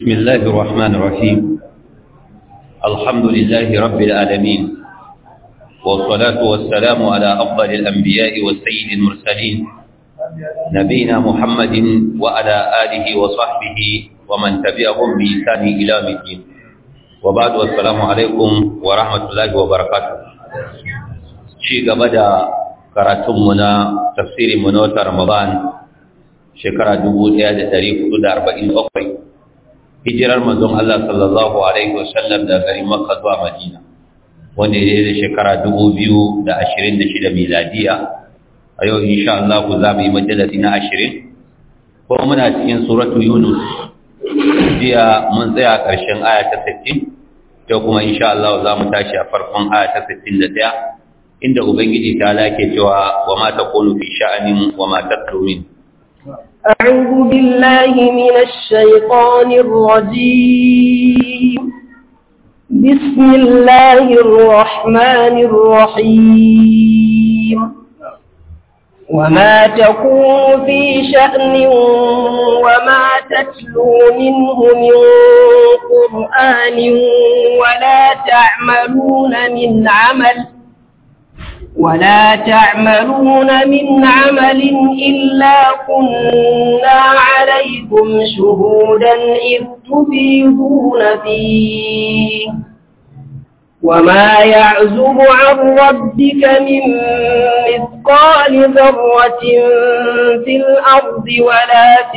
بسم الله الرحمن الرحيم الحمد لله رب العالمين والصلاة والسلام على أفضل الأنبياء والسيد المرسلين نبينا محمد وعلى آله وصحبه ومن تبعهم بإحسان إلى الدين وبعد والسلام عليكم ورحمة الله وبركاته شيء بدأ karatunmu na tafsirin mu na watan Ramadan shekara 1447 hijirar manzon Allah sallallahu alaihi wasallam daga garin Makka zuwa Madina wanda ya da shekara 2026 miladiya a yau insha Allah ku za mu yi majalisi na 20 ko muna cikin suratu Yunus jiya mun tsaya ƙarshen aya ta 60 yau kuma insha Allah za mu tashi a farkon aya ta 61 inda ubangiji ta lake cewa wa ma takunu fi sha'anin wa ma tatlu min أعوذ بالله من الشيطان الرجيم بسم الله الرحمن الرحيم وما تكون في شأن وما تتلو منه من قرآن ولا تعملون من عمل ولا تعملون من عمل إلا كنا عليكم شهودا إذ تفيضون فيه وما يعزب عن ربك من مثقال ذرة في الأرض ولا في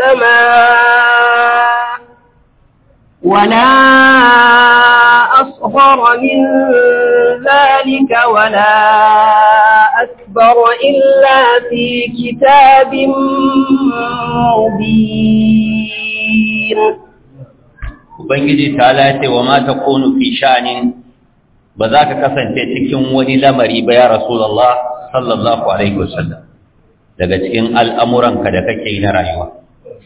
السماء ولا أصغر من ذلك ولا أكبر إلا في كتاب مبين Ubangiji ta lace wa mata konu fi sha'anin ba za ka kasance cikin wani lamari ba ya Rasulallah sallallahu Alaihi wasallam daga cikin al'amuranka da kake yi na rayuwa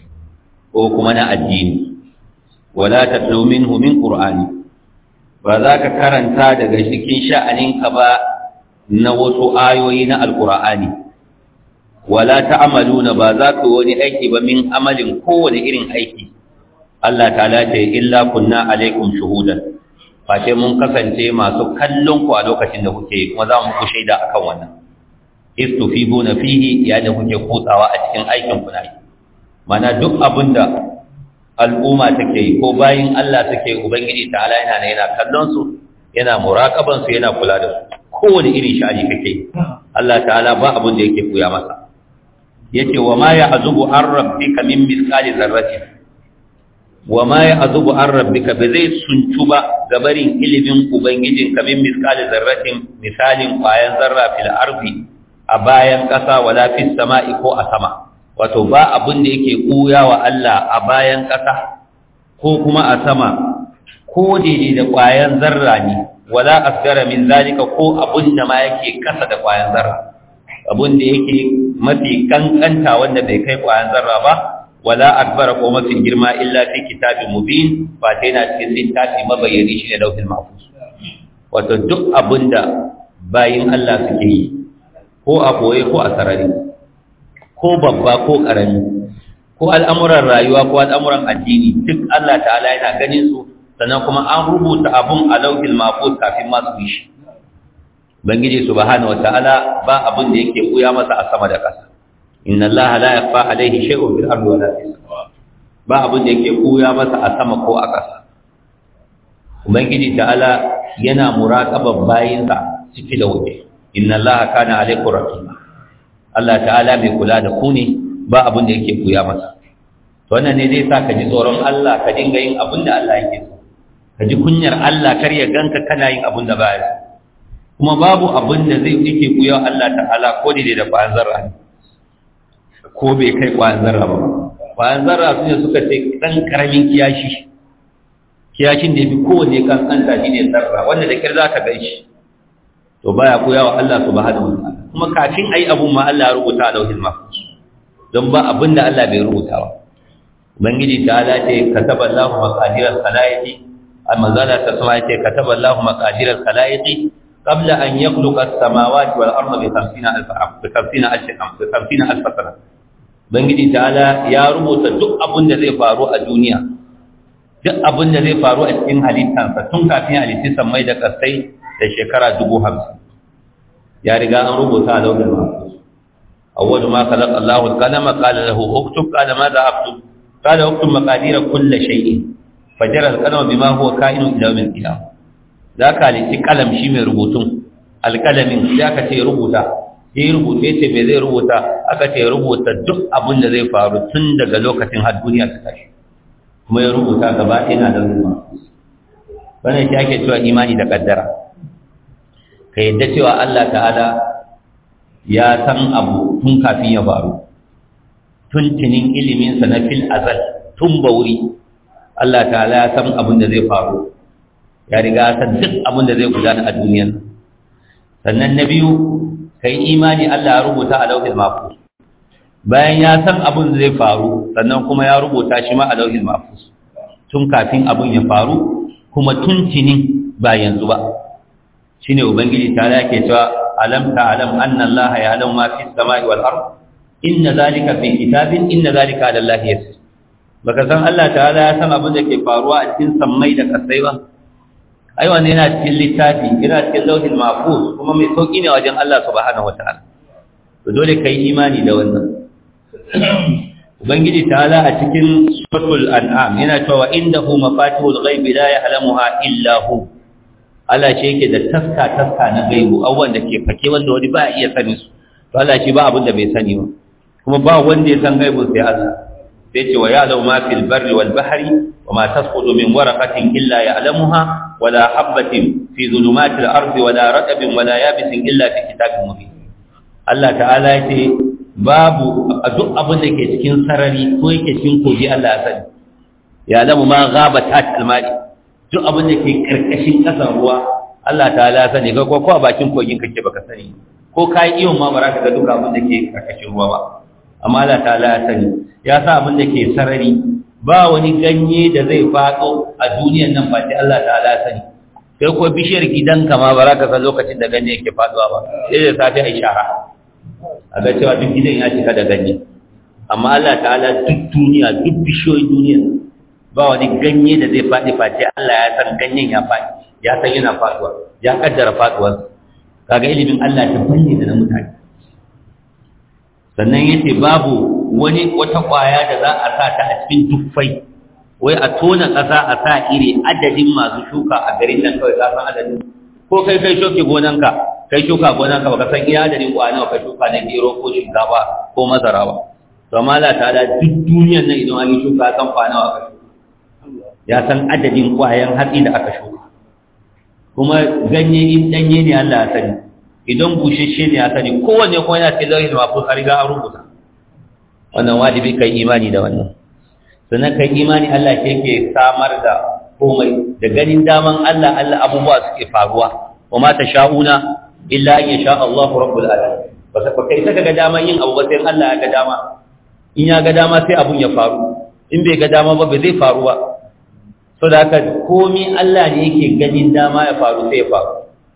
ko kuma na addini. wala tatlu minhu min qur'ani ba za ka karanta daga cikin sha'aninka ba na wasu ayoyi na alqur'ani wala ta'maluna ba za ka wani aiki ba min amalin kowane irin aiki Allah ta'ala ce illa kunna alaikum shuhudan face mun kasance masu kallon ku a lokacin da kuke kuma za mu ku shaida akan wannan istufibuna fihi ya da kuke kutsawa a cikin aikin ku na mana duk abinda al'umma take yi ko bayin Allah take ubangiji ta'ala yana ne yana kallon su yana muraqaban su yana kula da su kowane irin sha'ani kake Allah ta'ala ba abin da yake koya masa yace wa ma ya'zubu an rabbika min misqali zarratin wa ma ya'zubu an rabbika ba zai suncu ba gabarin ilimin ubangijin ka min misqali zarratin misalin kwayan zarra fil ardi a bayan kasa wala fis sama'i ko a sama wato ba abin da yake ɓuya wa Allah a bayan ƙasa ko kuma a sama ko daidai da ƙwayan zarra ne wala asgara min zalika ko abin da ma yake kasa da ƙwayan zarra abin da yake mafi kankanta wanda bai kai ƙwayan zarra ba wala akbara ko mafi girma illa fi kitabin mubin ba ta yana cikin littafi mabayyani shi ne lauhin mahfuz wato duk abin da bayin Allah suke yi ko a koye ko a sarari ko babba ko ƙarami ko al'amuran rayuwa ko al'amuran addini duk Allah ta'ala yana ganin su sannan kuma an rubuta abun a laukin mafus kafin masu yi shi bangiji subhanahu wata'ala ba abun da yake buya masa a sama da ƙasa inna Allah la yakhfa alayhi shay'un fil ardi wala fis ba abun da yake buya masa a sama ko a ƙasa ubangiji ta'ala yana muraqaban bayinsa ciki da waje inna Allah kana alaykum raqiba Allah ta'ala mai kula da ku ne ba abin da yake kuya masa to wannan ne zai sa ka ji tsoron Allah ka dinga yin abin da Allah yake so ka ji kunyar Allah kar ya ganka kana yin abin da ba ya kuma babu abin da zai yake kuya Allah ta'ala ko da da kwayan zarra ne ko bai kai kwayan zarra ba kwayan zarra su ne suka ce dan karamin kiyashi kiyashin da yafi kowanne kankanta shine zarra wanda da kyar za ka gaishe to baya koya wa Allah subhanahu wa ta'ala kuma kafin ayi abun ma Allah ya rubuta a lauhin mahfuz don ba abin da Allah bai rubuta ba ubangiji ta ala ce kataba Allahu maqadiral khalaiqi amma zala ta sama ce kataba Allahu maqadiral khalaiqi qabla an yakhluqa as-samawati wal arda bi 50000 am bi 50000 am bi 50000 sana ubangiji ta ala ya rubuta duk abin da zai faru a duniya duk abin da zai faru a cikin halittansa tun kafin halitti sammai da kasai da shekara dubu hamsin ya riga an rubuta a launin mahfuz awwal ma khalaqa Allahu al-qalama qala lahu uktub qala madha aktub qala uktub maqadir kulli shay'in fajara al-qalama bima huwa ka'inun ila yawm al-qiyamah zaka halitti kalam shi mai rubutun alkalamin sai aka ce rubuta sai rubuta ce me zai rubuta aka ce rubuta duk abin da zai faru tun daga lokacin har duniya ta tashi kuma ya rubuta gaba ɗaya na da ruwa wannan shi ake cewa imani da kaddara ka yadda cewa Allah ta'ala ya san abu tun kafin ya faru tun tunin iliminsa na fil azal tun bauri Allah ta'ala ya san abin da zai faru ya riga ya san duk abin da zai gudana a duniyar sannan na biyu ka yi imani Allah ya rubuta a lauhin mafus bayan ya san abin zai faru sannan kuma ya rubuta shi ma a lauhin mafus tun kafin abin ya faru kuma tun tuni ba yanzu ba shine ubangiji ta yake cewa alam ta'lam anna Allah ya'lamu ma fi samai wal ard inna zalika fi kitabin inna zalika ala Allah yasir baka san Allah ta'ala ya san abin da ke faruwa a cikin sammai da kasai ba ai wannan yana cikin littafi yana cikin lauhin mahfuz kuma mai sauki ne wajen Allah subhanahu wataala to dole kai imani da wannan ubangiji ta'ala a cikin suratul an'am yana cewa indahu mafatihul ghaibi la ya'lamuha illa hu Allah shi yake da taska taska na gaibu abubuwan da ke fake wanda wani ba iya sani su to Allah shi ba abin da bai sani ba kuma ba wanda ya san gaibu sai Allah sai ce wa ya'lamu ma fil barri wal bahri wa ma tasqutu min waraqatin illa ya'lamuha wa la habatin fi zulumatil ardi wa la ratbin wa la yabisin illa fi kitabin mubin Allah ta'ala ya ce babu duk abin da ke cikin sarari ko yake cikin koji Allah ya sani ya'lamu ma ghabat al-ma'i duk abin da ke karkashin ƙasar ruwa Allah ta ala sani ga ko a bakin kogin kake baka sani ko kai iyo ma ba ka ga duk abin da ke karkashin ruwa ba amma Allah ta ala sani ya sa abin da ke sarari ba wani ganye da zai faɗo a duniyar nan ba sai Allah ta ala sani sai ko bishiyar gidanka ma ba ka san lokacin da ganye yake faɗuwa ba sai da safe ai shara a ga cewa duk gidan ya cika da ganye amma Allah ta'ala duk duniya duk bishiyoyin duniyar ba wani ganye da zai faɗi face Allah ya san ganyen ya faɗi ya san yana faɗuwa ya kaddara faɗuwar kaga ilimin Allah ta banne da na mutane sannan yace babu wani wata ƙwaya da za a sa ta a cikin tuffai wai a tona ƙasa a sa iri adadin masu shuka a garin nan kawai ka san adadin ko kai kai shoke gonanka kai shuka gonanka baka san iya adadin ƙwaya nawa ka shuka na gero ko shinkafa ko masara ba to amma Allah ta'ala duk duniyar nan idan an yi shuka san kwana nawa ka shuka ya san adadin ƙwayan hatsi da aka shuka kuma ganye in ɗanye ne Allah ya sani idan bushashe ne ya sani kowanne kuma yana cikin lauhin mafus a riga an rubuta wannan wajibi kai imani da wannan sannan kai imani Allah ke ke samar da komai da ganin daman Allah Allah abubuwa suke faruwa wa ma sha'una illa an yasha Allah rabbul alamin ba ka kai saka ga daman yin abu ba sai Allah ya ga dama in ya ga dama sai abun ya faru in bai ga dama ba bai zai faru ba so da haka komi Allah ne yake ganin dama ya faru sai ya faru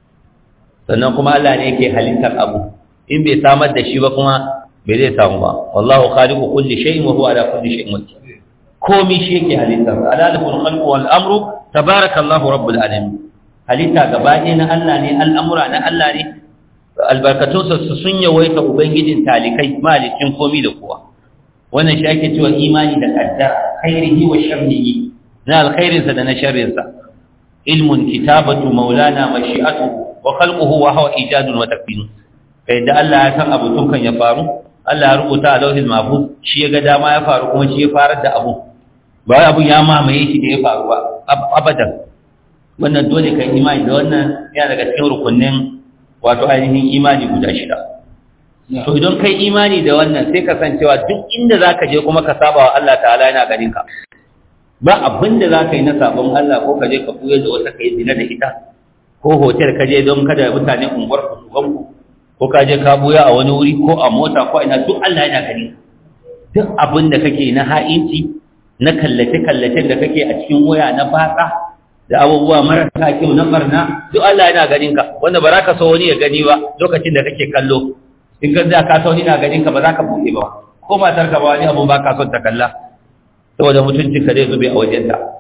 sannan kuma Allah ne yake halittar abu in bai samar da shi ba kuma bai zai samu ba wallahu khaliqu kulli shay'in wa huwa ala kulli shay'in wakil komi shi yake halittar alalul khalqu wal amru tabarakallahu rabbul alamin halitta gaba ɗaya na Allah ne al'amura na Allah ne albarkatunsa su sun yawaita ubangijin talikai malicin komi da kowa wannan shi ake cewa imani da kaddara khairihi wa sharrihi na alkhairinsa da na sharrinsa ilmun kitabatu maulana mashi'atu wa khalquhu wa huwa ijadun wa takbir kai da Allah ya san abu tun kan ya faru Allah ya rubuta a lauhil mahfuz shi ya ga dama ya faru kuma shi ya farar da abu ba wai abun ya mamaye shi da ya faru ba abadan wannan dole kai imani da wannan yana daga cikin rukunin wato ainihin imani guda shida to idan kai imani da wannan sai ka san cewa duk inda zaka je kuma ka saba wa Allah ta'ala yana ganin ka ba abin da za ka yi na sabon Allah ko ka je ka buye da wata ka yi zina da ita ko hotel ka je don kada mutane unguwar ku su ku ko ka je ka buya a wani wuri ko a mota ko ina duk Allah yana gani duk abin da kake na ha'inci na kallace kallacen da kake a cikin waya na batsa da abubuwa marasa kyau na barna duk Allah yana ganin ka wanda ba za ka so wani ya gani ba lokacin da kake kallo in ka za ka so wani na ganin ka ba za ka buɗe ba ko matar ka ba wani abu ba ka son ta kalla saboda mutuncin ka zai zube a wajenta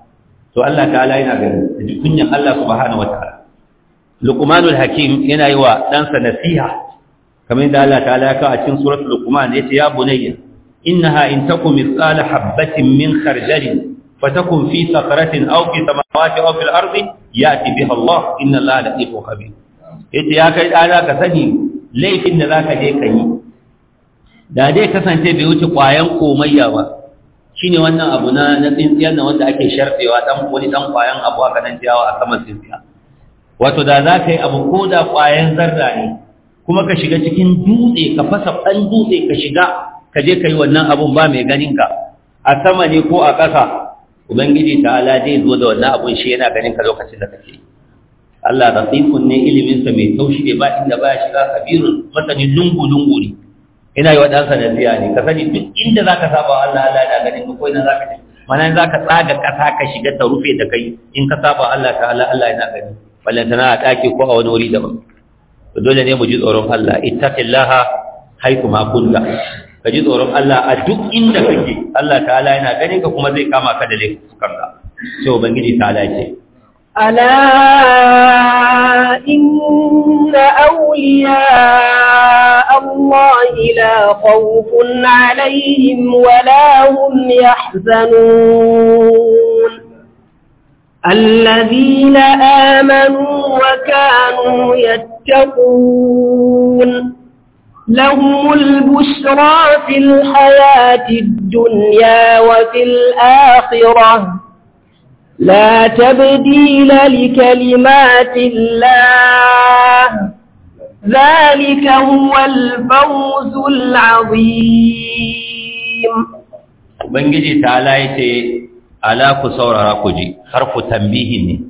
to Allah ta'ala yana gani da ji kunyan Allah subhanahu wataala Luqmanul Hakim yana yi wa ɗansa nasiha kamar yadda Allah ta'ala ya kawo a cikin suratul Luqman yace ya bunayya innaha in takum mithqala habatin min khardalin fatakun fi sakratin aw fi samawati aw fil ardi ya'ti biha Allah inna Allah latifun khabir yace ya kai dana ka sani laifin da zaka je ka yi da dai kasance bai wuce kwayan komayya ba shine wannan abu na na tsintsiyar na wanda ake sharfewa dan wani dan kwayan abu aka nan ciyawa a saman tsintsiya wato da za ka yi abu ko da kwayan zarra ne kuma ka shiga cikin dutse ka fasa ɗan dutse ka shiga ka je ka yi wannan abun ba mai ganin ka a sama ne ko a ƙasa ubangiji ta'ala zai zo da wannan abun shi yana ganin ka lokacin da kake Allah rafiqun ne ilimin sa mai taushi ne ba inda ba shiga kabirun masanin lungu lungu ne ina yi wa ɗansa nasiya ne ka sani duk inda zaka saba Allah Allah yana ganin ka ko ina zaka je mana zaka tsaga ƙasa ka shiga ta rufe da kai in ka saba Allah ta'ala Allah yana gani ballantana a ɗaki ko a wani wuri daban dole ne mu ji tsoron Allah ittaqillaha haythu ma kunta ka ji tsoron Allah a duk inda kake Allah ta'ala yana ganin ka kuma zai kama ka da laifukanka sai ubangiji ta'ala ce ألا إن أولياء الله لا خوف عليهم ولا هم يحزنون الذين آمنوا وكانوا يتقون لهم البشرى في الحياة الدنيا وفي الآخرة لا تبديل لكلمات الله ذلك هو الفوز العظيم ubangiji ta'ala yace ala ku saurara ku ji harfu tambihin ne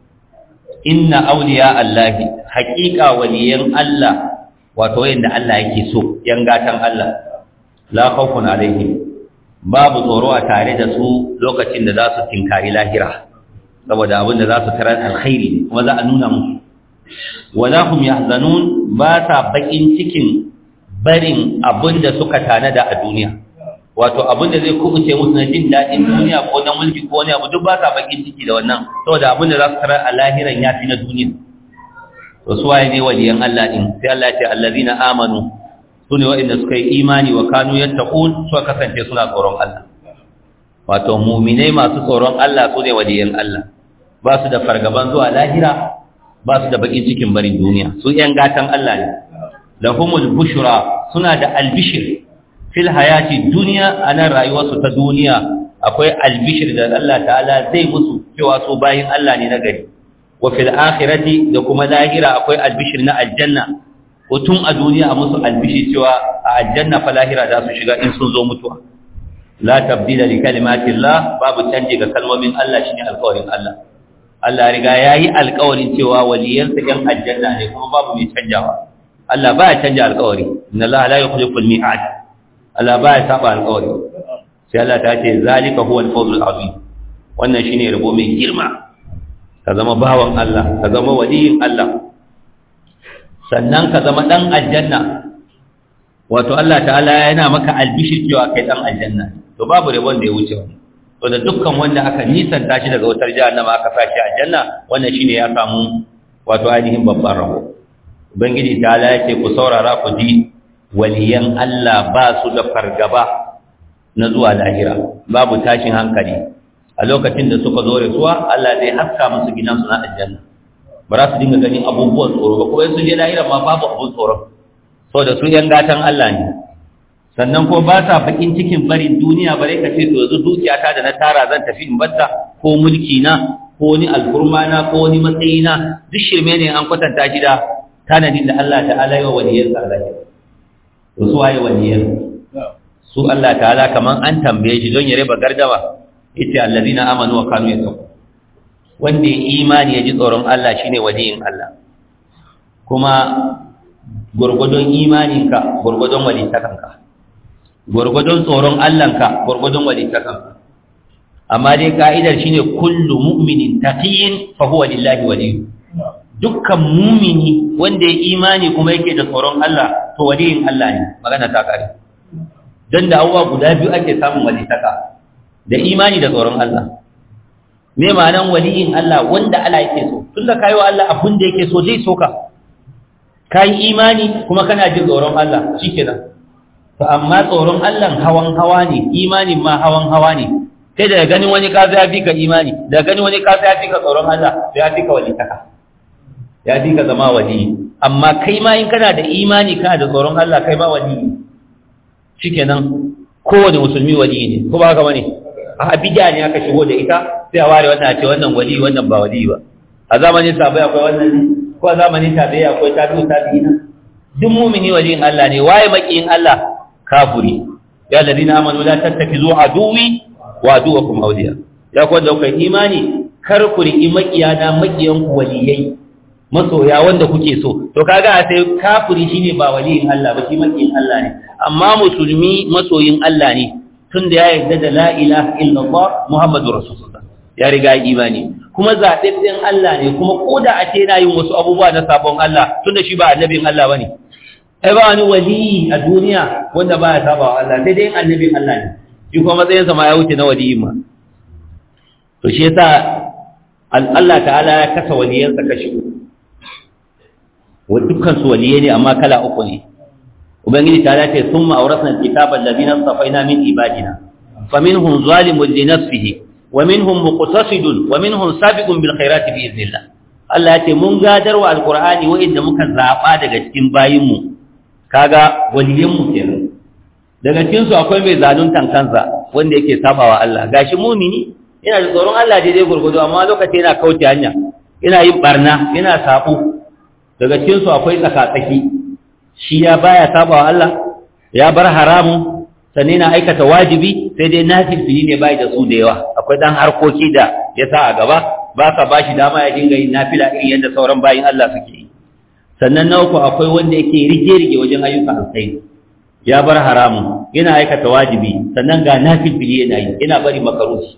inna awliya allahi haqiqa waliyan allah wato yanda Allah yake so yan gatan Allah la khawfun alaihim babu tsoro a tare da su lokacin da za su tinkari lahira saboda abin da za su tarar alkhairi ne kuma za a nuna musu wala hum yahzanun ba sa bakin cikin barin abin da suka tanada a duniya wato abin da zai kubuce musu na jin daɗin duniya ko na mulki ko wani abu duk ba sa bakin ciki da wannan saboda abin da za su tarar a lahiran ya fi na duniya to su waye ne waliyan Allah din sai Allah ya ce allazina amanu sune waɗanda suka yi imani wa kanu yattaqun suka kasance suna tsoron Allah wato mu'minai masu tsoron Allah sune waliyan Allah ba su da fargaban zuwa lahira ba su da bakin cikin barin duniya su yan gatan Allah ne lahumul bushra suna da albishir fil hayati dunya ana rayuwarsu ta duniya akwai albishir da Allah ta'ala zai musu cewa su bayin Allah ne na gari wa fil akhirati da kuma lahira akwai albishir na aljanna ko tun a duniya a musu albishir cewa a aljanna fa lahira za su shiga in sun zo mutuwa la tabdila li kalimatillah babu canji ga kalmomin Allah shine alƙawarin Allah Allah riga yayi alƙawarin cewa waliyansa yan aljanna ne kuma babu mai canjawa Allah ba ya canja alƙawari inna Allah la yukhlifu al-mi'ad Allah ba ya saba alƙawari sai Allah ta ce zalika huwa al-fawzul azim wannan shine rabo mai girma ka zama bawan Allah ka zama waliyin Allah sannan ka zama dan aljanna wato Allah ta'ala yana maka albishir cewa kai dan aljanna to babu rabon da ya wuce wani to da dukkan wanda aka nisanta shi daga wutar jahannama aka sa shi aljanna wannan shine ya samu wato ainihin babban rabo ubangiji ta'ala ya ce ku saurara ku ji waliyan Allah ba su da fargaba na zuwa lahira babu tashin hankali a lokacin da suka zo rasuwa Allah zai haska musu gidansu na aljanna ba za su dinga ganin abubuwan tsoro ba kuma sun je lahira ma babu abun tsoro saboda su yan gatan Allah ne sannan ko ba sa bakin cikin barin duniya bare ka ce to yanzu dukiyata da na tara zan tafi in batta ko mulki na ko ni alfurma na ko ni matsayi na duk shirme ne an kwatanta shi da tanadin da Allah ta'ala ya waliyan sa Allah to su waye waliyan su Allah ta'ala kaman an tambaye shi don ya raba gardama ita allazina amanu wa kanu yattaqun wanda ya imani ya ji tsoron Allah shine waliyin Allah kuma gurgudun imaninka gurgudun walitakanka gurgudun tsoron Allahnka gurgudun walitakanka amma dai ka'idar shine kullu mu'minin taqiyin fa huwa lillahi waliyyu dukkan mumini wanda ya imani kuma yake da tsoron Allah to waliyin Allah ne magana ta kare dan da abubuwa guda biyu ake samun walitaka da imani da tsoron Allah me ma'anan waliyin Allah wanda Allah yake so tunda kai wa Allah abin da yake so zai so ka kai imani kuma kana jin tsoron Allah shikenan to amma tsoron Allah hawan hawa ne imanin ma hawan hawa ne kai daga ganin wani ka ya fi ka imani daga ganin wani ka ya fi ka tsoron Allah ya fi ka walitaka ya fi ka zama wali amma kai ma in kana da imani kana da tsoron Allah kai ma wali shikenan kowane musulmi wali ne ko ba haka bane a bid'a ne aka shigo da ita sai a ware wannan a ce wannan wali wannan ba wali ba a zamanin sabai akwai wannan ne ko a zamanin tabi'i akwai tabi'u tabi'ina duk mu'mini waliyin Allah ne waye makiyin Allah kafiri ya ladina amanu la tattakizu aduwi wa aduwakum awliya ya ko da kai imani kar ku riƙi makiyana makiyan ku waliyai masoya wanda kuke so to kaga sai kafiri shine ba waliyin Allah ba shi makiyin Allah ne amma musulmi masoyin Allah ne tunda ya yarda da la ilaha illallah muhammadur rasulullah ya riga imani kuma zaɓaɓɓen Allah ne kuma koda a ce yana yin wasu abubuwa na sabon Allah tunda shi ba annabin Allah bane ai ba wani wali a duniya wanda ba ya saba wa Allah sai dai annabin Allah ne shi kuma matsayinsa ma ya wuce na waliyin ma to shi yasa Allah ta'ala ya kasa waliyansa kashi uku wa dukkan su waliyai ne amma kala uku ne ubangiji ta ce summa awrasna alkitaba alladhina safaina min ibadina faminhum zalimun li nafsihi wa minhum muqtasidun wa minhum sabiqun bil khairati bi idhnillah Allah ya ce mun gadarwa alqur'ani wa'inda muka zaba daga cikin bayinmu kaga waliyanmu kenan daga cikin su akwai mai zaluntan kansa wanda yake sabawa Allah gashi mumini yana da tsoron Allah daidai gurgudu amma lokaci yana kauce hanya yana yin barna yana sabo daga cikin su akwai tsakatsaki shi ya baya sabawa Allah ya bar haramun sannan yana aikata wajibi sai dai nafilfili ne bai da su da yawa akwai dan harkoki da ya sa a gaba ba sa bashi dama ya dinga yin nafila irin yadda sauran bayin Allah suke yi sannan na uku akwai wanda yake rige-rige wajen ayyukan alkhairi ya bar haramun yana aikata wajibi sannan ga nafilfili yana yi yana bari makaruhi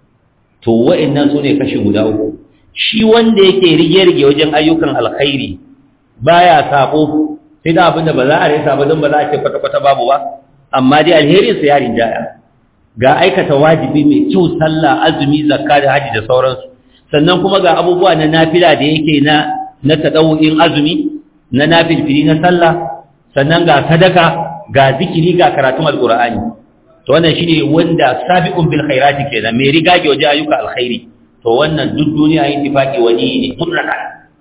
to wa'annan su ne kashi guda uku shi wanda yake rige-rige wajen ayyukan alkhairi baya sabo sai da abinda ba za a rasa ba don ba za a ce kwata-kwata babu ba amma dai alherin sa ya rinjaya ga aikata wajibi mai kyau sallah azumi zakka da haji da sauransu sannan kuma ga abubuwa na nafila da yake na na tadawu'in azumi na nafilfili na sallah sannan ga sadaka ga zikiri ga karatun alqur'ani to wannan shine wanda sabiqun bil khairati kenan mai rigage waje ayyuka alkhairi to wannan duk duniya yin tifaki wani ne mutlaka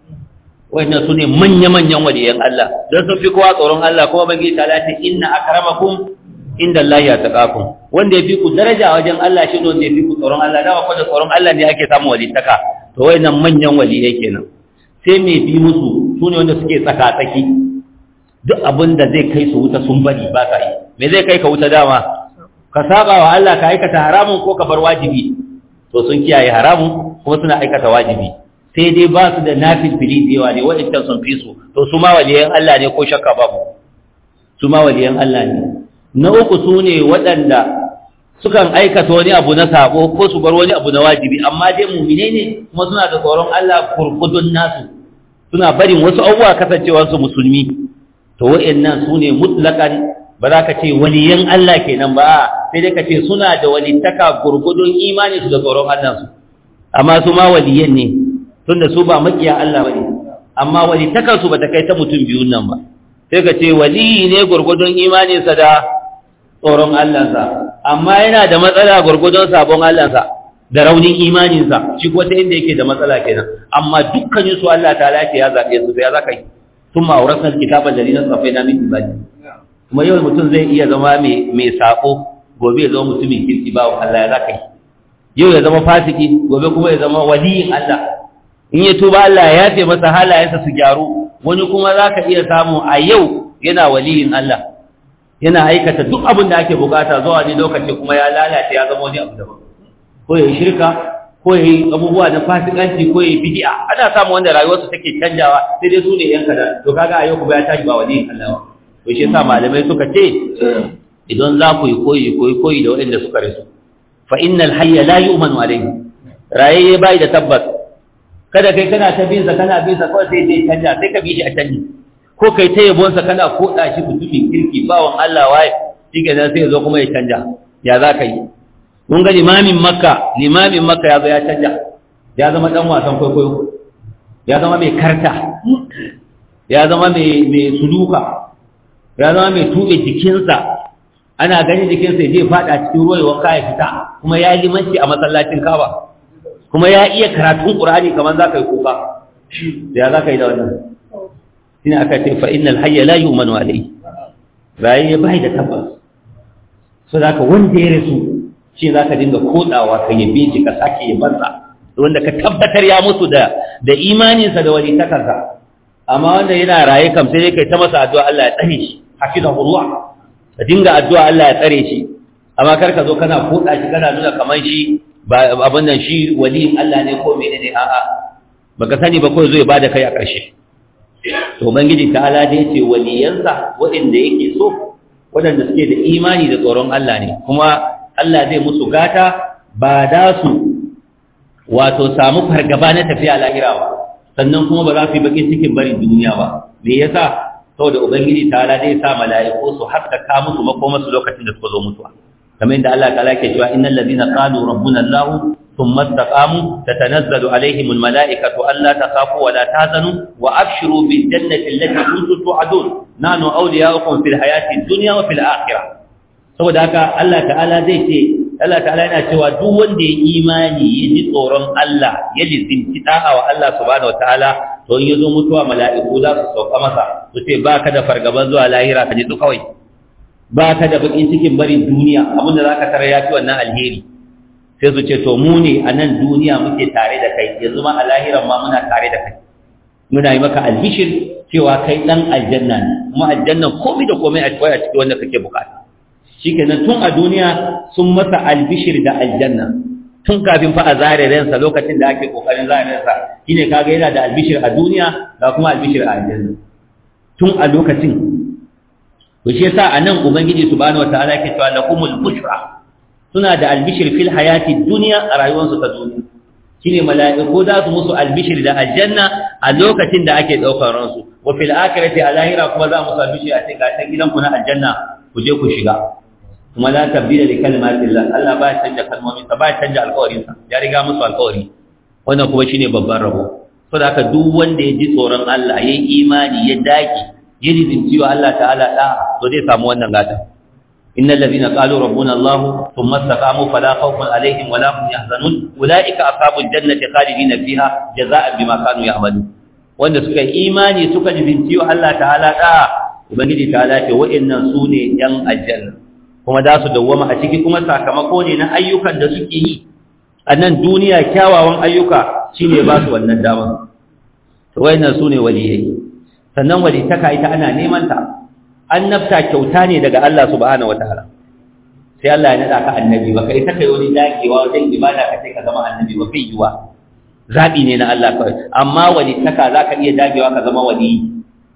wannan sune manya manyan waliyan Allah dan sun fi kowa tsoron Allah kuma bangi ta lati inna akramakum inda Allah ya taqakum wanda ya fi ku daraja wajen Allah shi ne wanda ya fi ku tsoron Allah da ko da tsoron Allah ne ake samu walitaka to wayannan manyan waliyai kenan sai mai bi musu sune wanda suke tsaka tsaki duk abin da zai kai su wuta sun bari ba ka yi me zai kai ka wuta dama ka saba wa Allah ka aikata haramun ko ka bar wajibi to sun kiyaye haramun kuma suna aikata wajibi sai dai ba su da nafil fili da yawa ne waɗancan sun fi su to su ma waliyan Allah ne ko shakka babu su ma waliyan Allah ne na uku su ne waɗanda sukan aikata wani abu na sabo ko su bar wani abu na wajibi amma dai mumine ne kuma suna da tsoron Allah kurkudun nasu suna barin wasu abubuwa kasancewarsu musulmi to wa'annan su ne mutlakan ba za ka ce waliyan Allah kenan ba sai dai ka ce suna da walittaka gurgudun imani su da tsoron Allah su amma su ma waliyan ne tunda su ba makiya Allah bane amma walittakan su bata kai ta mutum biyun nan ba sai ka ce waliyi ne gurgudun imanin sa da tsoron Allah sa amma yana da matsala gurgudun sabon Allah sa da raunin imanin sa shi ko ta inda yake da matsala kenan amma dukkanin su Allah ta'ala ya zabe su sai ya zaka yi thumma awrasna alkitaba alladhina safaina min ibadi kuma yau mutum zai iya zama mai sako gobe ya zama mutumin kirki ba Allah ya zaka yi yau ya zama fasiki gobe kuma ya zama waliyin Allah in ya tuba Allah ya yafe masa halayensa su gyaru wani kuma zaka iya samu a yau yana waliyin Allah yana aikata duk abin da ake bukata zuwa ne lokaci kuma ya lalace ya zama wani abu daban ko ya yi shirka ko ya yi abubuwa na fasikanci ko ya yi bid'a ana samu wanda rayuwarsu take canjawa sai dai su ne yan kada to kaga a yau kuma ya tashi ba waliyin Allah ba to shi yasa malamai suka ce idan za ku yi koyi koyi koyi da waɗanda suka rasu fa innal hayya la yu'manu alayhi raye bai da tabbas kada kai kana ta bin sa kana bin sa kawai sai dai canja sai ka bi shi a canji ko kai ta yabon sa kana koda shi mutumin kirki bawan Allah waye shike nan sai ya zo kuma ya canja ya za ka yi mun ga limamin makka limamin makka ya zo ya canja ya zama dan wasan kwaikwayo ya zama mai karta ya zama mai suluka ya zama mai tuɓe jikinsa ana ganin jikinsa ya je faɗa cikin ruwa ya wanka ya fita kuma ya yi limanci a masallacin kaba kuma ya iya karatun ƙur'ani kamar za ka yi kuka ya za ka yi da wannan shine aka ce fa innal hayya la yu'manu alayhi rayi bai da tabbas so zaka wanda ya rasu shi zaka dinga kodawa ka yabe shi ka sake yabansa wanda ka tabbatar ya mutu da da imaninsa da wani takarsa amma wanda yana raye kam sai dai kai ta masa addu'a Allah ya tsare shi hafizahullah ka dinga addu'a Allah ya tsare shi amma kar ka zo kana koda shi kana nuna kamar shi ba abin nan shi waliyin Allah ne ko menene a'a baka sani ba ko zo ya bada kai a ƙarshe to ubangiji ta'ala da yace waliyansa waɗanda yake so waɗanda suke da imani da tsoron Allah ne kuma Allah zai musu gata ba da su wato samu fargaba na tafiya lahira ba sannan kuma ba za su yi bakin cikin barin duniya ba me yasa saboda ubangiji ta'ala zai sa mala'iku su haskaka musu makomarsu lokacin da suka zo mutuwa kamar yadda Allah ta'ala ke cewa innal ladina qalu rabbuna Allah thumma istaqamu tatanazzalu alaihim almalaikatu alla takhafu wa la tahzanu wa abshiru bil jannati allati kuntum tu'adun nahnu awliya'ukum fil hayati dunya wa fil akhirah saboda haka Allah ta'ala zai ce Allah ta'ala yana cewa duk wanda ya imani ya ji tsoron Allah ya lizinci da'a wa Allah subhanahu wataala to in yazo mutuwa mala'iku za su sauka masa su ce baka da fargaban zuwa lahira ka ji su kawai ba ka da bakin cikin barin duniya abinda za ka tara ya fi wannan alheri sai su ce to mu ne a nan duniya muke tare da kai yanzu ma a lahiran ma muna tare da kai muna yi maka albishir cewa kai dan aljanna ne kuma aljanna komai da komai a cikin a cikin wanda kake bukata shikenan tun a duniya sun masa albishir da aljanna tun kafin fa a zare ransa lokacin da ake kokarin zare ransa shine kaga yana da albishir a duniya ga kuma albishir a aljanna tun a lokacin to shi yasa anan ubangiji subhanahu wataala yake cewa lakumul bushra suna da albishir fil hayati dunya a rayuwarsu ta duniya shine mala'iku za su musu albishir da aljanna a lokacin da ake daukar ransu wa fil akhirati a lahira kuma za musu albishir a cikin ta gidanku na aljanna ku je ku shiga kuma la tabdila li kalimatillah Allah ba ya canja kalmomin sa ba ya canja alƙawarin sa ya riga musu alƙawari wannan kuma shine babban rabo saboda haka duk wanda ya ji tsoron Allah yayi imani ya dage ya lizinci wa Allah ta'ala da to zai samu wannan gata innal ladina qalu rabbuna Allah thumma istaqamu fala khawfun alaihim wala hum yahzanun ulaika ashabul jannati khalidina fiha jazaa'an bima kanu ya'malun wanda suka yi imani suka lizinci wa Allah ta'ala da ubangiji ta'ala ce wa'annan sune yan aljanna kuma za su dawwama a ciki kuma sakamako ne na ayyukan da suke yi a nan duniya kyawawan ayyuka shine ba su wannan dama to wa'annan sune waliyai sannan walitaka ita ana neman ta annabta kyauta ne daga Allah subhanahu wataala sai Allah ya nada ka annabi baka ita kai wani dakewa wajen ibada ka sai ka zama annabi ba kai yiwa zabi ne na Allah kawai amma walitaka zaka iya dagewa ka zama wali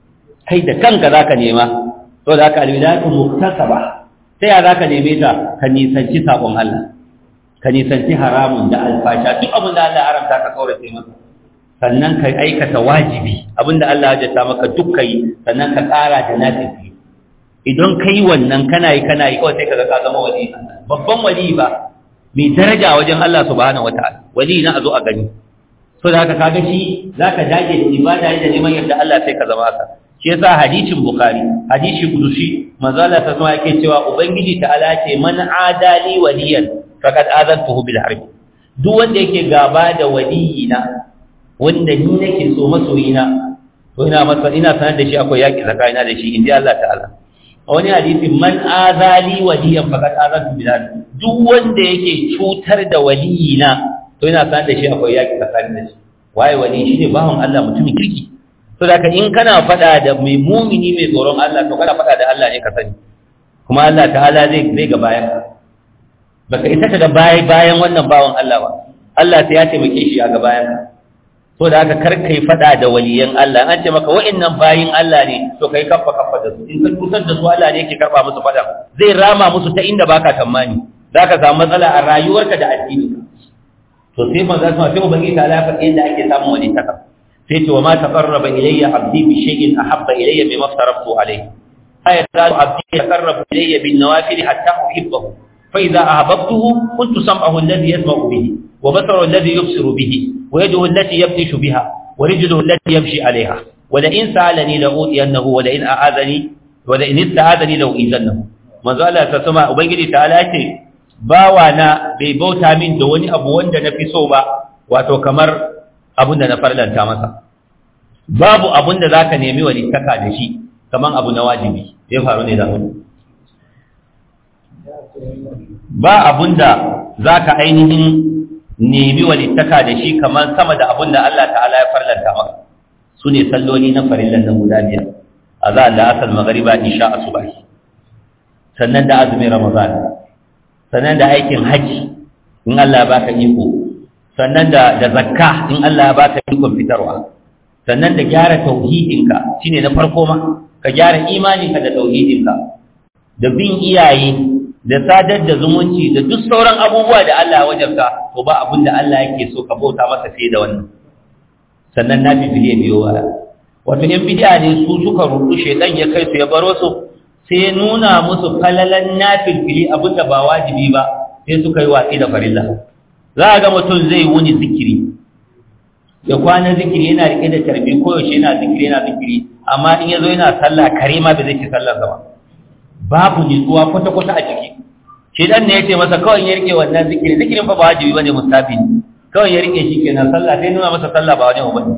kai da kanka zaka nema to da ka alwilatu muktasaba sai ya zaka neme ta ka nisanci sabon Allah ka nisanci haramun da alfasha duk abin da Allah ya haramta ka kaurace masa sannan ka aikata wajibi abinda Allah ya jata maka duk kai sannan ka ƙara da nafifi idan kai wannan kana yi kana yi kawai sai ka ga ka zama wali babban wali ba mai daraja wajen Allah subhanahu wataala wali na a zo a gani so da haka kaga shi zaka dage da ibada da neman yadda Allah sai ka zama haka shi yasa hadisin bukhari hadisi kudusi manzo Allah ta sama yake cewa ubangiji ta'ala ce man adali waliyan faqad azantuhu bil harb duk wanda yake gaba da waliyina wanda ni nake so masoyina to ina masa ina sanar da shi akwai yaki tsakanina da shi inda Allah ta'ala a wani hadisi man azali waliyan faqad azantu bil harb duk wanda yake cutar da waliyina to ina sanar da shi akwai yaki tsakanin da shi waye wali shine bawon Allah mutumin kirki to da in kana fada da mai mumini mai tsoron Allah to kana fada da Allah ne ka sani kuma Allah ta'ala zai zai ga bayan baka isa ka ga bayan bayan wannan bawon Allah ba Allah sai ya taimake shi a ga bayan to da haka kar kai fada da waliyan Allah an ce maka wa'annan bayin Allah ne to kai kaffa kaffa da su in ka tutar da su Allah ne yake karba musu fada zai rama musu ta inda baka tamani zaka samu matsala a rayuwarka da addini to sai manzo sai sai ubangi ta ala faɗi yadda ake samun wani taka sai ce wa ma taqarraba ilayya abdi bi shay'in ahabba ilayya mimma aftaraftu alayhi ay qala abdi taqarraba ilayya bin nawafil hatta uhibbahu fa idza ahbabtuhu kuntu sam'ahu alladhi yasma'u bihi wa basaru alladhi yubsiru bihi wa yaduhu allati yabtishu biha wa rijluhu allati yamshi 'alayha wa la in sa'alani la utiyannahu wa la in a'adani wa la in ista'adani la uizannahu manzo Allah ta sama ubangiji ta ala ce bawa na bai bauta min da wani abu wanda na fi so ba wato kamar abin da na farlanta masa babu abin da zaka nemi walittaka da shi kamar abu na wajibi zai faru ne da mu ba abin da zaka ainihin nemi walittaka da shi kamar sama da abin da Allah ta'ala ya farlanta maka su ne salloli na farillan nan guda biyar azan da asal magariba isha asubahi sannan da azumin ramadan sannan da aikin haji in Allah ya baka iko sannan da da zakka in Allah ya baka ikon fitarwa sannan da gyara tauhidinka shine na farko ma ka gyara imaninka da tauhidinka da bin iyaye da sadar da zumunci da duk sauran abubuwa da Allah ya wajabta to ba abin da Allah yake so ka bauta masa fiye da wannan sannan na bibiliya biyo waya wato yan bid'a ne su suka rudu shedan ya kai su ya baro su sai ya nuna musu falalan nafilfili abinda ba wajibi ba sai suka yi watsi da farilla za a ga mutum zai wuni zikiri ya kwana zikiri yana rike da tarbi ko yaushe yana zikiri yana zikiri amma in yazo yana sallah kare ma bai zai ci sallar ba babu nutsuwa kwata kwata a ciki shi dan ne yace masa kawai ya rike wannan zikiri zikirin fa ba wajibi bane mustafi kawai ya rike shi kenan sallah sai nuna masa sallah ba wajibi bane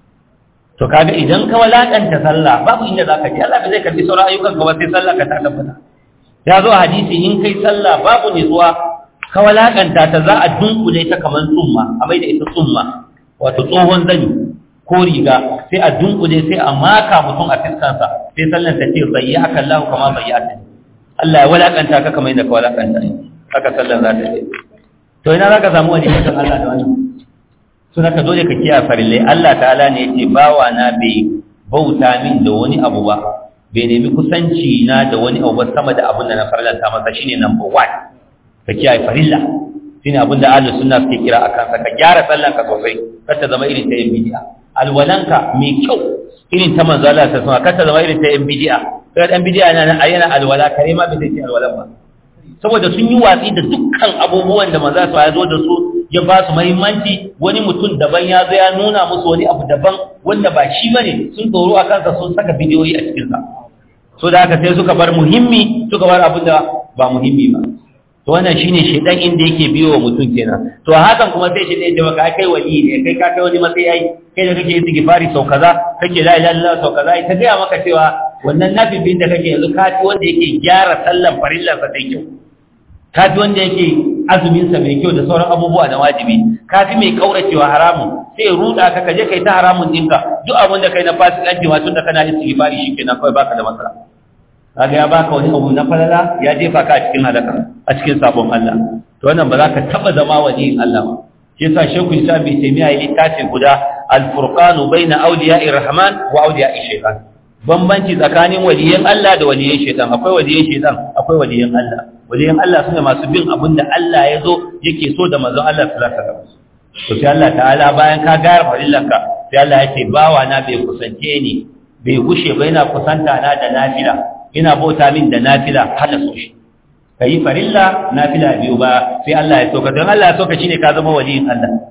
to kaga idan ka walakanta sallah babu inda zaka je Allah bai zai karbi sauran ayyukan ka ba sai sallah ka ta tabbata ya zo hadisi in kai sallah babu nutsuwa ka walakanta ta za a dunkule ta kamar tsumma a mai da ita tsumma wato tsohon zani ko riga sai a dunkule sai a maka mutum a fiskansa sai sallan ta ce zayya aka Allah kama zayya ta Allah ya walakanta ka kamar yadda ka walakanta ne haka sallan za ta ce to ina za ka samu wani mutum Allah da wani suna ka dole ka kiyaye farillai Allah ta'ala ne yace bawa na bai bauta min da wani abu ba bai nemi kusanci na da wani abu ba sama da abin da na farlanta masa shine number 1 ka kiyaye farilla shine abin da ahlus sunna suke kira akan sa ka gyara sallan ka sosai kar ta zama irin ta yan bid'a alwalanka mai kyau irin ta manzo Allah ta sama kar ta zama irin ta yan bid'a sai dan bid'a yana yana alwala kare ma bai sai alwalan ba saboda sun yi watsi da dukkan abubuwan da manzo ya zo da su ya ba su muhimmanci wani mutum daban ya zo ya nuna musu wani abu daban wanda ba shi bane sun tsoro a kansa sun saka bidiyoyi a cikin sa so da haka sai suka bar muhimmi suka bar abin da ba muhimmi ba to wannan shine shedan inda yake biyo wa mutum kenan to hakan kuma sai shedan da baka kai wali ne kai ka kai wani matsayi ai kai da kake istighfari sau kaza kake la ilaha illallah sau kaza ita ga maka cewa wannan nafibin da kake yanzu ka wanda yake gyara sallan farillar sa sai kyau ka wanda yake azumin sa mai kyau da sauran abubuwa na wajibi ka fi mai kauracewa haramun sai ruda ka kaje kai ta haramun dinka duk abin da kai na fasikanci ma tunda kana istighfari shikenan kawai baka da matsala kaga ya baka wani abu na falala ya jefa ka a cikin halaka a cikin sabon Allah to wannan ba za ka taba zama waliyin Allah ba shi yasa Sheikh Isa bi Taymiya ya littafi guda al-furqanu baina awliya'i rahman wa awliya'i shaytan bambanci tsakanin waliyan Allah da waliyan shaytan akwai waliyan shaytan akwai waliyan Allah waliyan Allah sune masu bin abin da Allah ya zo yake so da manzon Allah sallallahu alaihi wasallam to sai Allah ta'ala bayan ka gara farillanka sai Allah ya ce bawa na bai kusance ni bai gushe ba yana kusanta na da nafila ina bauta min da nafila har da so shi ka yi farilla nafila biyu ba sai Allah ya soka don Allah ya soka shine ka zama waliyin Allah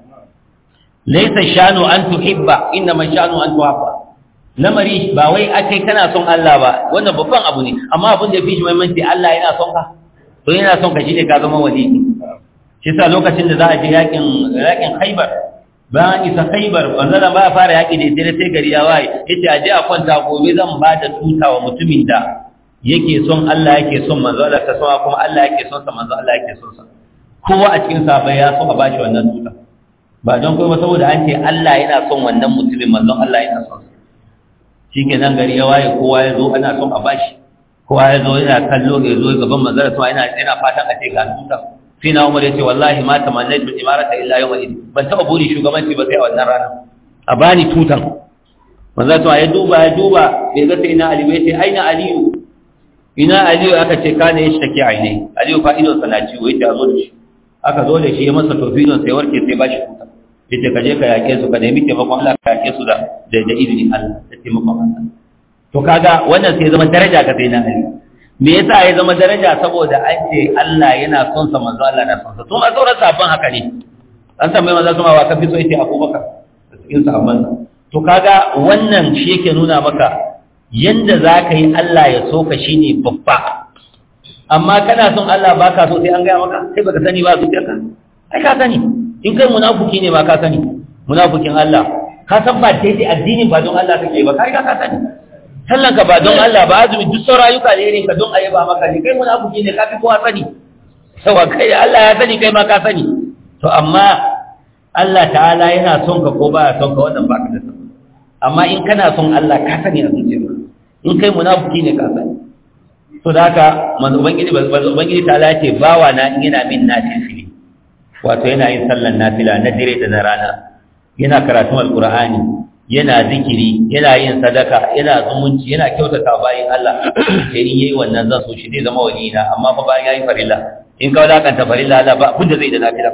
laysa shanu an tuhibba inna man shanu an tuhabba lamari ba wai akai kana son Allah ba wannan babban abu ne amma abin da yafi shi muhimmanci Allah yana son ka to yana son ka shine ka zama waliyi shi sa lokacin da za a je yakin yakin Khaibar bayan isa Khaibar wannan ba ya fara yaki da sai sai gari ya waye yace aje a kwanta gobe zan ba da tuta wa mutumin da yake son Allah yake son manzo Allah ta sama kuma Allah yake son sa manzo Allah yake son sa kowa a cikin sahabbai ya so a bashi wannan tuta ba don kuma saboda an ce Allah yana son wannan mutumin manzon Allah yana son sa shikenan gari ya waye kowa ya zo ana son a bashi kowa ya zo yana kallo ya zo gaban manzo Allah yana yana fatan a ce ga tuta sai na Umar yace wallahi ma tamannaitu imarata illa yawma idin ban taba buri shugabanci ba sai a wannan rana a bani tutan manzo Allah ya duba ya duba bai ga sai na Ali bai ce aina Aliyu ina aliyu aka ce kana ya shake aine aliyu fa idon sa na ciwo yace a zo da shi aka zo da shi ya masa tofidon sai warke sai ba shi kuka yace ka je ka yake su ka nemi taimakon Allah ka yake su da da izinin Allah da taimakon Allah to kaga wannan sai zama daraja ka sai na ali me yasa ya zama daraja saboda an ce Allah yana son sa manzo Allah na son sa to ma sauran sabon haka ne an tambaye manzo kuma wa ka fi so yace Abubakar cikin sahabban to kaga wannan shi yake nuna maka yanda zaka yi Allah ya so ka shine babba amma kana son Allah baka so sai an gaya maka sai baka sani ba zuciyarka ai ka sani in kai munafiki ne ma ka sani munafikin Allah ka san ba daidai addinin ba don Allah kake ba kai ka sani sallan ka ba don Allah ba azumi duk sauran ayyuka ne irin ka don ayyaba maka ne kai munafiki ne ka fi kowa sani sawa kai Allah ya sani kai ma ka sani to amma Allah ta'ala yana son ka ko baya son ka wannan baka da sani amma in kana son Allah ka sani a zuciyarka in kai munafiki ne ka sani to da haka manzo ubangiji ubangiji ta'ala ce bawa na in yana min nafili wato yana yin sallan nafila na dire da na rana yana karatun alqur'ani yana zikiri yana yin sadaka yana zumunci yana kyautata bayin Allah sai in yayi wannan zan so shi zai zama waliyina amma fa bayan yayi farilla in ka wadakanta farilla Allah ba abin da zai da nafila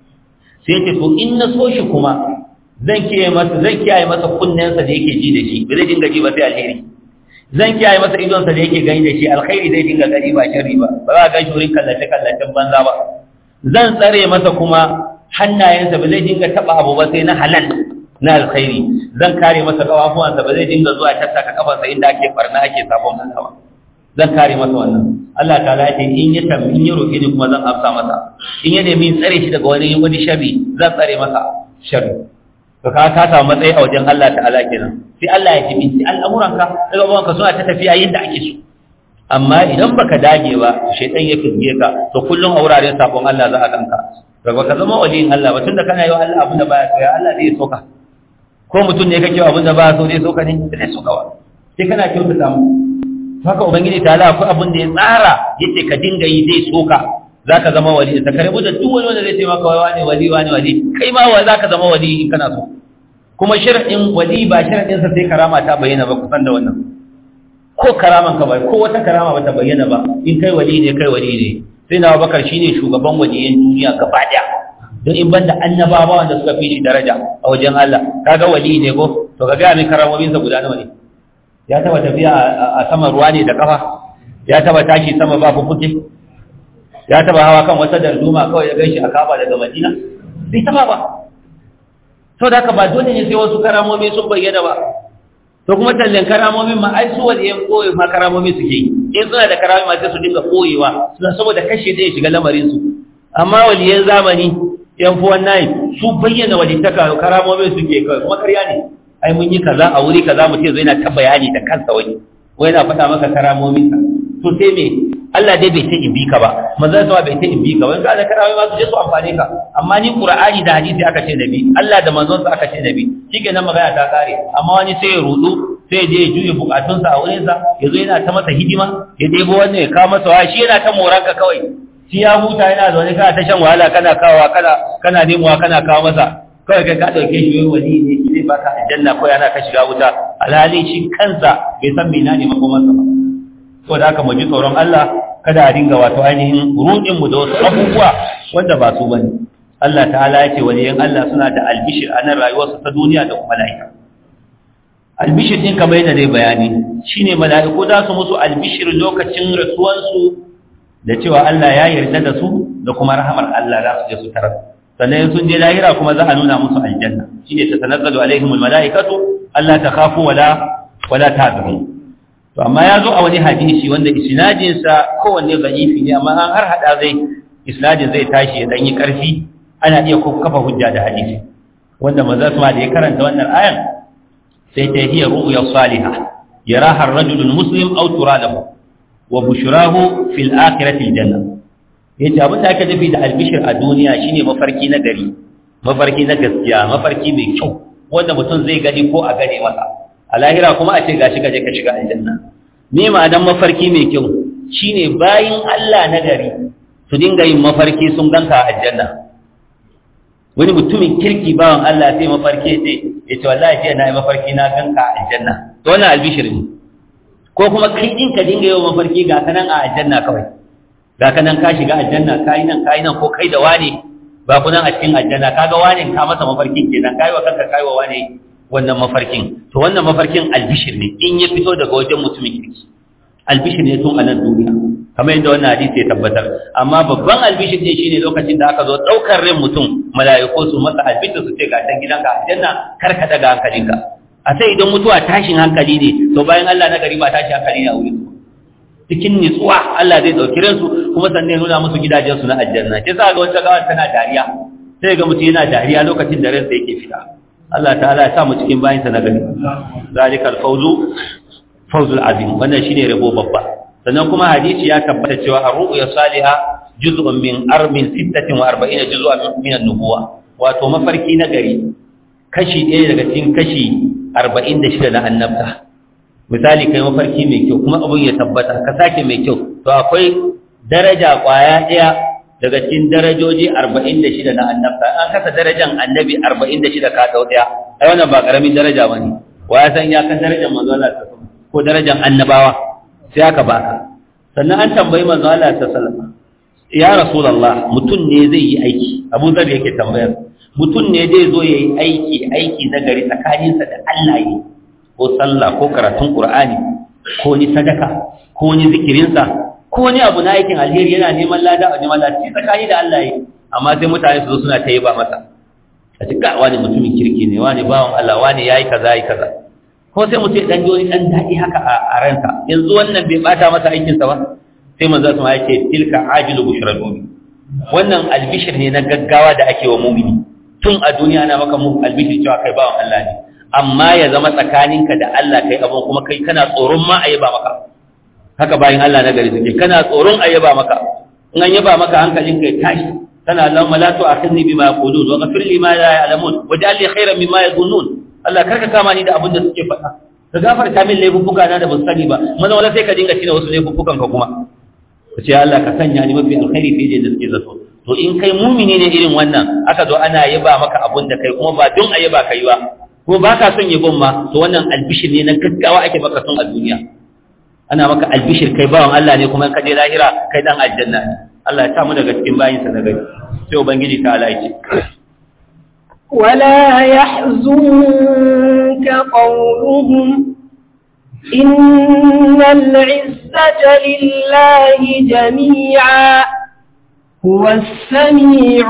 sai ce to in na so shi kuma zan kiyaye masa zan kiyaye masa kunnensa da yake ji da shi ba zai dinga ji ba sai alheri zan kiyaye masa idonsa da yake gani da shi alkhairi zai dinga gani ba sharri ba ba za ka ga wurin kallace kallacen banza ba zan tsare masa kuma hannayensa ba zai dinga taba abu ba sai na halal na alkhairi zan kare masa kafafuwansa ba zai dinga zuwa tattaka kafarsa inda ake barna ake sabon Allah ba zan kare masa wannan Allah ta'ala ya ce in ya tam in ya roke ni kuma zan amsa masa in ya nemi tsare shi daga wani wani sharri zan tsare masa sharri to ka ka samu matsayi a wajen Allah ta'ala kenan sai Allah ya jibinci al'amuranka daga bawanka suna ta tafiya yadda ake so amma idan baka dage ba shaytan ya fizge ka to kullum a wuraren sabon Allah za a ganka daga ka zama waliyin Allah ba tunda kana yi wa Allah abin da baya so ya Allah zai so ka ko mutum ne kake abin da baya so zai so ka ne zai so ka wa sai kana kyautata mu haka ubangiji ta Allah akwai abin da ya tsara yace ka dinga yi zai so ka zaka zama wali da ka rabu da duk wani wanda zai ce maka wani wali wani wali kai ma wa zaka zama wali in kana so kuma shar'in wali ba shar'in sa sai karama ta bayyana ba kusan da wannan ko karaman ka ba ko wata karama ba ta bayyana ba in kai wali ne kai wali ne sai na Abubakar shine shugaban waliyan duniya gaba daya don in banda annabawa wanda suka fi shi daraja a wajen Allah kaga wali ne ko to kaga mai karamomin sa guda nawa ne ya taba tafiya a sama ruwa ne da kafa ya taba tashi sama ba fufuke ya taba hawa kan wata darduma kawai ya gaishe a kaba daga Madina bai taba ba to da haka ba dole ne sai wasu karamomi sun bayyana ba to kuma tallan karamomin ma ai su waliyan koyi ma karamomi suke yi in suna da karamomi ma sai su dinga koyewa suna saboda kashe da ya shiga lamarin su amma waliyan zamani yan fuwan nayi su bayyana walittaka karamomin suke kawai kuma karya ne ai mun yi kaza a wuri kaza mutum zai na ta bayani da kansa wani wai na faɗa maka karamomin ka to sai me Allah dai bai ta in bi ka ba manzon sa bai ta in bi ka wani ka da karamomi ma su je su amfane ka amma ni qur'ani da hadisi aka ce nabi Allah da manzon sa aka ce nabi shikenan magana ta kare amma wani sai ya rudu sai je ya juye bukatunsa a wurin sa yazo yana ta masa hidima ya debo wannan ya kawo masa wa shi yana ta moranka kawai shi ya huta yana zaune kana ta shan wahala kana kawa kana kana nemowa kana kawo masa kawai kai ka dauke shi wani wali ne shi zai baka aljanna ko yana ka shiga wuta alhali shi kansa bai san mena ne makomarsa ba to da haka mu ji tsoron Allah kada a dinga wato ainihin rudin mu da wasu abubuwa wanda ba su bane Allah ta'ala ya ce waliyan Allah suna da albishir a nan rayuwarsu ta duniya da kuma lahira albishir din kamar yadda dai bayani shine mala'iku za su musu albishir lokacin rasuwansu da cewa Allah ya yarda da su da kuma rahamar Allah za su je su tarar sannan sun je lahira kuma za a nuna musu aljanna shine ta tanazzalu alaihimul malaikatu alla takhafu wala wala tahzanu to amma ya zo a wani hadisi wanda isnadin sa kowanne da'ifi ne amma an har hada zai isnadin zai tashi ya dan yi karfi ana iya kafa hujja da hadisi wanda manzo sama da ya karanta wannan ayan sai ta hiya ru'ya salihah yaraha ar-rajulu muslim aw turalahu wa bushrahu fil akhirati al-janna yace abin da aka nufi da albishir a duniya shine mafarki na gari mafarki na gaskiya mafarki mai kyau wanda mutum zai gani ko a gane masa a lahira kuma a ce gashi gaje ka shiga aljanna me ma'anar mafarki mai kyau shine bayin Allah na gari su dinga yin mafarki sun ganka a aljanna wani mutumin kirki bawan Allah sai mafarki sai ya ce wallahi jiya na yi mafarki na ganka a aljanna to wannan albishir ne ko kuma kai din ka dinga yawan mafarki ga kanan a aljanna kawai ga kanan ka shiga aljanna kai nan kai nan ko kai da wane ba ku nan a cikin aljanna kaga wane ka masa mafarkin kenan kai wa kanka kai wa wane wannan mafarkin to wannan mafarkin albishir ne in ya fito daga wajen mutumin kirki albishir ne tun a nan duniya kamar yadda wannan hadisi ya tabbatar amma babban albishir ne shine lokacin da aka zo daukar ran mutum mala'iku su masa albishir su ce ga can gidanka aljanna kar ka daga hankalinka a sai idan mutuwa tashin hankali ne to bayan Allah na gari ba tashin hankali ne a wurin cikin nitsuwa Allah zai dauki ransu kuma sannan ya nuna musu gidajen su na aljanna sai za ga wata gawa tana dariya sai ga mutum yana dariya lokacin da ransa yake fita Allah ta'ala ya sa mu cikin bayin sa na gari zalikal fawzu fawzul azim wannan shine rabo babba sannan kuma hadisi ya tabbata cewa ar-ru'ya salihah juz'un min arbin 46 juz'an min an-nubuwa wato mafarki na gari kashi ɗaya daga cikin kashi 46 na annabta misali kai mafarki mai kyau kuma abun ya tabbata ka sake mai kyau to akwai daraja kwaya ɗaya daga cikin darajoji 46 na annabta an kasa darajan annabi 46 ka dau ɗaya ai wannan ba karamin daraja bane wa ya san ya kan darajar manzo Allah ko darajar annabawa sai aka baka sannan an tambayi manzo Allah ta sallama ya rasulullah mutun ne zai yi aiki Abu Zar yake tambayar mutun ne zai zo yayi aiki aiki na gari tsakaninsa da Allah yi ko sallah ko karatun Qur'ani ko ni sadaka ko ni zikirinsa ko ni abu na aikin alheri yana neman lada a neman lada tsakani da Allah yi amma sai mutane su zo suna ta yi ba masa a cikin wani mutumin kirki ne wani bawan Allah wani yayi kaza yayi kaza ko sai mutum dan ji wani dan daɗi haka a ransa yanzu wannan bai bata masa aikinsa ba sai manzo sama ya ce tilka ajilu bushra mu'min wannan albishir ne na gaggawa da ake wa mu'mini tun a duniya ana maka mu albishir cewa kai bawan Allah ne amma ya zama tsakaninka da Allah kai abun kuma kai kana tsoron ma a yaba maka haka bayan Allah na gari suke kana tsoron a yaba maka in an yaba maka hankalinka ya tashi kana Allahumma la tu'akhidni bima yaqulun wa ghfir li ma la ya'lamun waj'al li khayran mimma yadhunnun Allah karka kama ni da abin da suke faɗa ka gafarta min laifuffuka na da ban sani ba maza wala sai ka dinga cina wasu laifuffukan ka kuma ka ce Allah ka sanya ni mafi alkhairi fiye da suke zato to in kai mumini ne irin wannan aka zo ana yaba maka abin da kai kuma ba don a yaba kai ba ko ba ka son yabon ma to wannan albishir ne na gaggawa ake maka son a duniya ana maka albishir kai bawan Allah ne kuma ka je lahira kai dan aljanna ne Allah ya samu daga cikin bayinsa na gari sai ubangiji ta Allah ya ce ولا يحزنك قولهم إن العزة لله جميعا هو السميع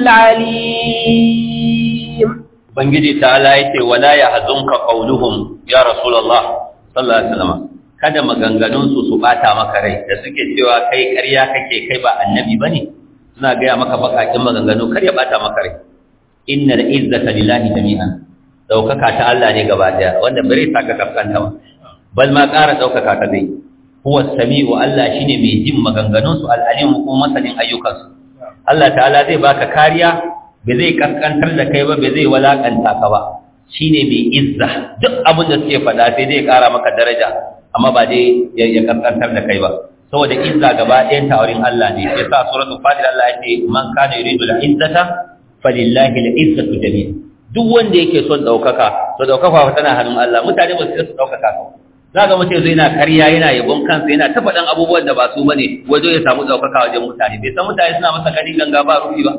العليم Ubangiji ta'ala ya ce wala ya hazunka qauluhum ya Rasulullah sallallahu alaihi wasallam kada maganganun su su bata maka rai da suke cewa kai ƙarya kake kai ba annabi bane suna gaya maka bakakin maganganu kar ya bata maka rai innal izzata lillahi jami'an daukaka ta Allah ne gaba daya wanda bare ta ka kafkanta ba bal ma ƙara daukaka ta dai huwa samiu Allah shine mai jin maganganun su al-alim kuma masanin ayyukan su Allah ta'ala zai baka kariya bai zai kaskantar da kai ba bai zai walakanta ka ba shine mai izza duk abin da suke faɗa sai zai ƙara maka daraja amma ba dai ya kaskantar da kai ba saboda izza gaba ɗayan tawarin Allah ne yasa suratul fatir Allah ya ce man kana yuridu al-izzata falillahi al-izzatu jami'a duk wanda yake son daukaka to daukaka fa tana hannun Allah mutane ba su su daukaka ka zaka mutum zai yana karya yana yabon kansa yana ta faɗan abubuwan da ba su bane wajen ya samu daukaka wajen mutane bai san mutane suna masa gani ganga ba rufi ba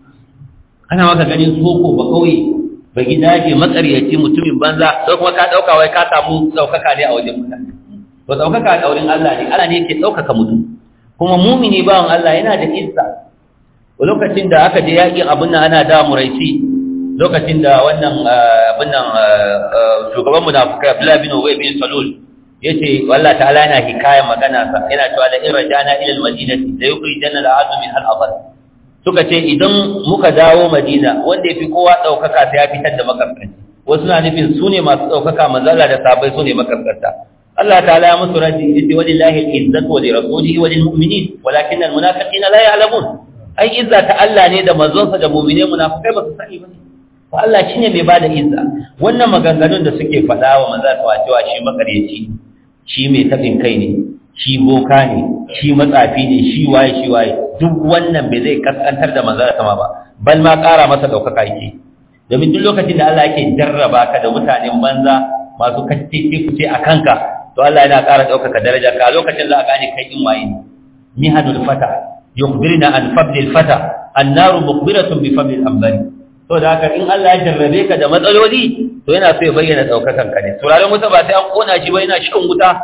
ana maka ganin soko ba kauye ba gidaje matsariyaci mutumin banza sai kuma ka dauka wai ka samu daukaka ne a wajen mutane to daukaka a daurin Allah ne Allah ne yake daukaka mutum kuma mumini bawan Allah yana da izza lokacin da aka je yaƙin abin nan ana da muraisi lokacin da wannan abin nan shugaban munafikai Abdullah bin Ubay bin Salul yace wallahi ta'ala yana hikaya magana sa yana cewa da in rajana ila al-madinati la yukhrijanna al-'adu min al-afal suka ce idan muka dawo Madina wanda yafi kowa daukaka sai ya fitar da makarkanci wasu na nufin su ne masu daukaka manzala da sabai su ne makarkanta Allah ta'ala ya musu raji yace walillahi al-izzatu wa li rasulihi wa lil mu'minin walakin al-munafiqina la ya'lamun ai izza ta Allah ne da manzonsa da mu'mine munafikai ba su sani ba fa Allah shine mai bada izza wannan maganganun da suke faɗa wa manzo ta cewa shi makaryaci shi mai tafin kai ne shi boka ne shi matsafi ne shi waye shi waye duk wannan bai zai kaskantar da manzo sama ba bal ma ƙara masa daukaka yake domin duk lokacin da Allah yake jarraba ka da mutanen banza masu kacce fice a kanka to Allah yana ƙara daukaka daraja ka lokacin za a gane kai in waye ne mihanul fata yukhbirna an fadlil fata annaru mukhbiratun bi fadlil ambari to da haka in Allah ya jarrabe ka da matsaloli to yana so ya bayyana daukakan ka ne turaren wuta ba sai an kona shi ba yana shan wuta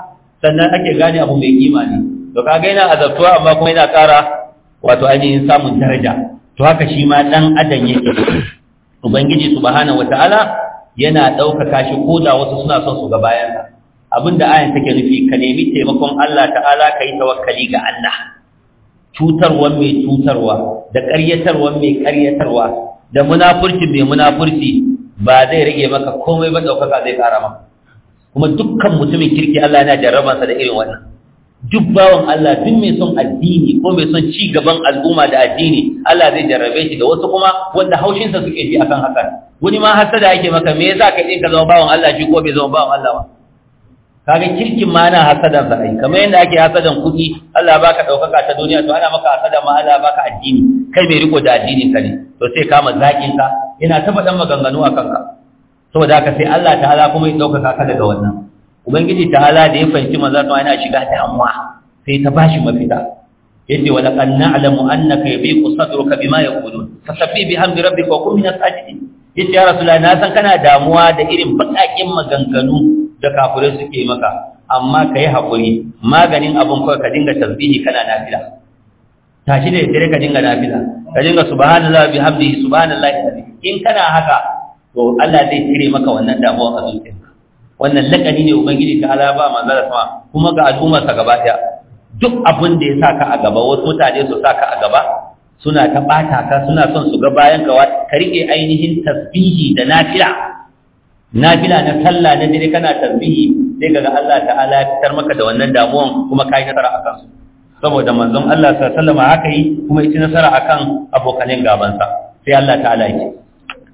sannan ake gane abu mai kima ne to kaga yana azabtuwa amma kuma yana ƙara wato ainihin samun daraja to haka shi ma dan adam yake ubangiji subhanahu wataala yana ɗaukaka shi ko da wasu suna son su ga bayansa abinda ayan take nufi ka nemi taimakon Allah ta'ala ka yi tawakkali ga Allah cutarwan mai cutarwa da ƙaryatarwan mai ƙaryatarwa da munafurci mai munafurci ba zai rage maka komai ba ɗaukaka zai ƙara maka kuma dukkan mutumin kirki Allah yana jarrabansa da irin wannan duk bawan Allah duk mai son addini ko mai son ci gaban al'umma da addini Allah zai jarrabe shi da wasu kuma wanda haushinsa suke ji akan hakan wani ma hasada yake maka me yasa kai ka zama bawan Allah shi ko bai zama bawan Allah ba kaga kirkin ma ana hasadan sa ai kamar yadda ake hasadan kuɗi Allah baka daukaka ta duniya to ana maka hasada ma Allah baka addini kai mai riko da addinin ka ne to sai kama zakin ka ina ta faɗan maganganu akan ka saboda haka sai Allah ta'ala kuma ya daukaka ka daga wannan ubangiji ta'ala da ya fahimci manzo to yana shiga damuwa sai ta bashi mafita yace wa laqad na'lamu annaka yabiqu sadruka bima yaqulun fasabbi bihamdi rabbika wa kun minas sajidin yace ya rasulullah na san kana damuwa da irin bakakin maganganu da kafirai suke maka amma kai hakuri maganin abun kawai ka dinga tasbihi kana nafila tashi da dare ka dinga nafila ka dinga subhanallahi bihamdihi subhanallahi in kana haka to Allah zai cire maka wannan damuwa a zuciyarka wannan lakani ne ubangiji ta ala ba manzara sama kuma ga al'ummarsa gaba ɗaya duk abin da ya saka a gaba wasu mutane su saka a gaba suna ta ɓata ka suna son su ga bayan ka ka rike ainihin tasbihi da nafila nafila na sallah na dare kana tasbihi sai kaga Allah ta'ala ya fitar maka da wannan damuwan kuma kai nasara akan su saboda manzon Allah sallallahu alaihi wasallam haka yi kuma yi nasara akan abokanin gabansa sai Allah ta'ala ya ce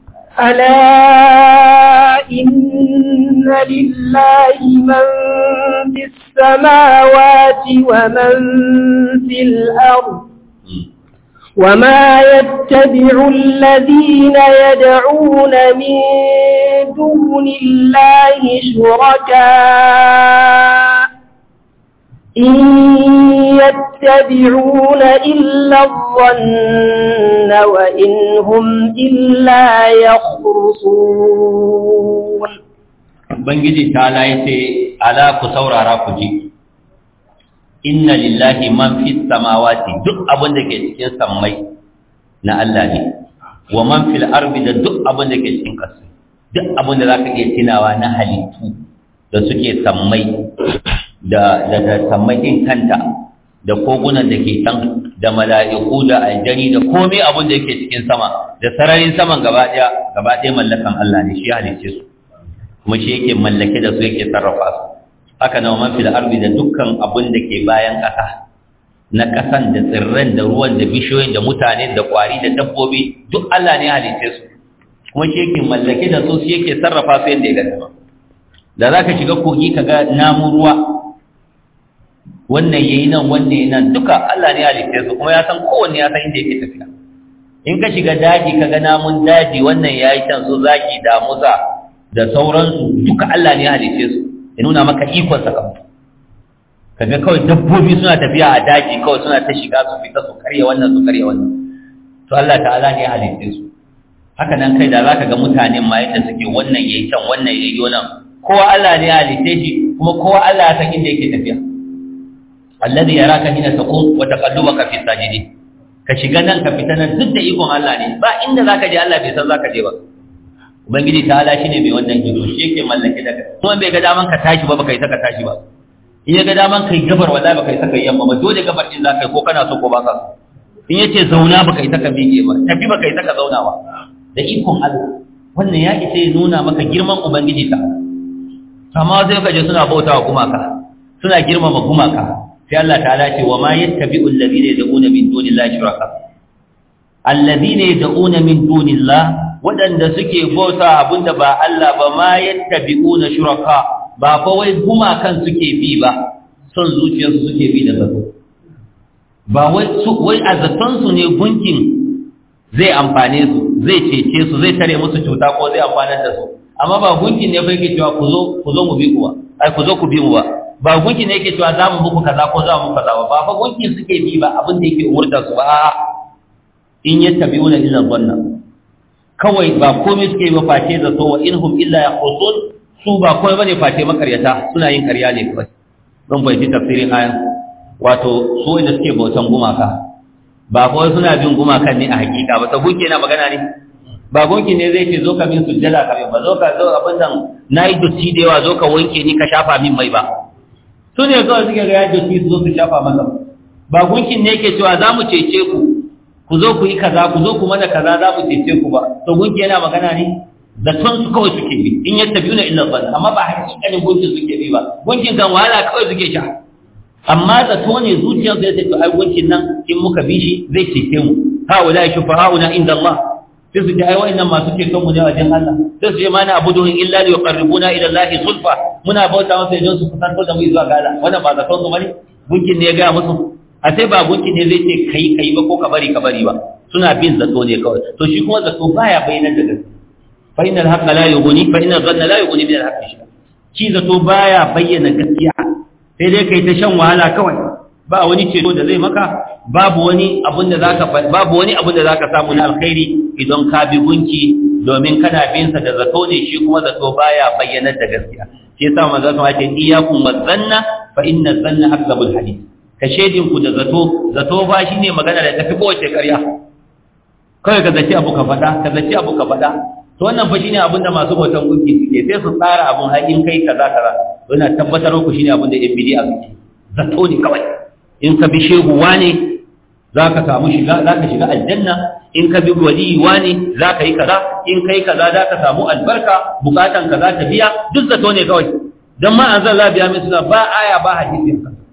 ألا إن لله من في السماوات ومن في الأرض وما يتبع الذين يدعون من دون الله شركاء إن يتبعون إلا الظن وإن هم إلا يخرصون Ubangiji ta ce, Ala ku saurara ku ji, Inna lillahi man fi samawati duk abin da ke cikin sammai na Allah ne, wa man fil arbi da duk abin da ke cikin ƙasa, duk abin da za ka iya tunawa na halittu da suke sammai da da sammai ɗin kanta da kogunan da ke can da mala'iku da aljani da komai abin da yake cikin sama da sararin saman gaba ɗaya gaba ɗaya mallakan Allah ne shi halicce su kuma shi yake mallake da su yake sarrafa su haka na man fil ardi da dukkan abin da ke bayan ƙasa na ƙasan da tsirran da ruwan da bishiyoyin da mutane da ƙwari da dabbobi duk Allah ne halicce su kuma shi yake mallake da su shi yake sarrafa su yadda ya ga dama da za ka shiga kogi ka ga namun ruwa wannan yayi nan wannan yayi nan duka Allah ne halitta su kuma ya san kowanne ya san inda yake tafiya in ka shiga daji ka ga namun daji wannan yayi can su zaki da musa da sauransu duka Allah ne halitta su ya nuna maka ikon sa kamar kaga kawai dabbobi suna tafiya a daji kawai suna ta shiga su fita su karya wannan su karya wannan to Allah ta'ala ne halitta su haka nan kai da zaka ga mutanen ma yadda suke wannan yayi can wannan yayi wannan kowa Allah ne halitta shi kuma kowa Allah ya san inda yake tafiya alladhi yaraka hina taqum wa taqallubaka fi sajidin ka shiga nan ka fita nan duk da ikon Allah ne ba inda zaka je Allah bai san zaka je ba ubangiji ta ala shine mai wannan gido shi yake mallake da kai kuma bai ga daman ka tashi ba baka yi saka tashi ba in ya ga daman kai gabar wallahi baka yi saka yamma ba dole gabar din zaka yi ko kana so ko baka so in yace zauna baka yi saka miƙe ba tafi baka yi saka zauna ba da ikon Allah wannan ya isa ya nuna maka girman ubangiji ta amma sai ka je suna bautawa gumaka suna girmama gumaka sai Allah ta'ala ce wa ma yattabi'u alladhina yad'una min dunillahi shuraka alladhina yad'una min dunillahi wadanda suke bauta abinda ba Allah ba ma yattabi'una shuraka ba fa wai gumakan suke bi ba son zuciyarsu suke bi da zato ba wai su wai azatan su ne gunkin zai amfane su zai cece su zai tare musu cuta ko zai amfanar da su amma ba gunkin ne fa yake cewa ku zo ku zo mu bi ku ba ai ku zo ku bi mu ba ba gunki ne yake cewa za mu muku kaza ko za mu muku kaza ba ba fa gunki suke bi ba abin da yake umurta su ba in yattabi'una illa dhanna kawai ba komai suke ba face zato wa inhum illa yaqusun su ba komai bane face makaryata suna yin karya ne kawai zan fahimci tafsirin ayan wato su da suke bautan gumaka ba kawai suna bin gumakan ne a hakika ba ta gunki na magana ne ba gunki ne zai ce zo ka min sujjada ka min ba zo ka zo abin nan na yi dotti da yawa zo ka wanke ni ka shafa min mai ba su ne kawai suke ga ya dotti su zo su shafa masa ba gunkin ne yake cewa za mu cece ku ku zo ku yi kaza ku zo ku mana kaza za mu cece ku ba to gunki yana magana ne zaton su kawai suke bi in yadda biyu na illa ban amma ba hakikanin gunkin suke bi ba gunkin kan wahala kawai suke sha amma zato ne zuciyar zai ce ai gunkin nan in muka bi shi zai cece mu haula shufa'auna inda Allah sai su ce ai wa'annan masu ceton mu ne wajen Allah sai su ce mana abuduhum illa li yuqarribuna ila Allah zulfa muna bauta masa idan su kusanto da mu zuwa ga Allah wannan ba zaton su bane gunkin ne ya ga musu a sai ba gunkin ne zai ce kai kai ba ko ka bari ka bari ba suna bin zato ne kawai to shi kuma zato baya bayyana da gaske fa innal haqqa la yughni fa innal dhanna la yughni min al-haqqi shay'a shi zato baya bayyana gaskiya sai dai kai ta shan wahala kawai ba wani ceto da zai maka babu wani abin da zaka babu wani abin da zaka samu na alkhairi idan ka bi gunki domin kana bin sa da zato ne shi kuma zato baya bayyana da gaskiya shi yasa manzo sama ce iyyakum wazanna fa inna zanna akzabul hadith ka shedin ku da zato zato ba shine magana da tafi kowace ƙarya kawai ka zaci abu ka faɗa ka zaci abu ka faɗa to wannan fa shine abin da masu bautan gunki suke sai su tsara abun har in kai kaza kaza to ina tabbatar ku shine abin da yan bid'a suke zato ne kawai in ka bi shehu wane zaka samu shiga zaka shiga aljanna in ka bi wali wane zaka yi kaza in kai kaza zaka samu albarka bukatan kaza ta biya duk zato ne kawai dan ma an zalla biya min suna ba aya ba hadisi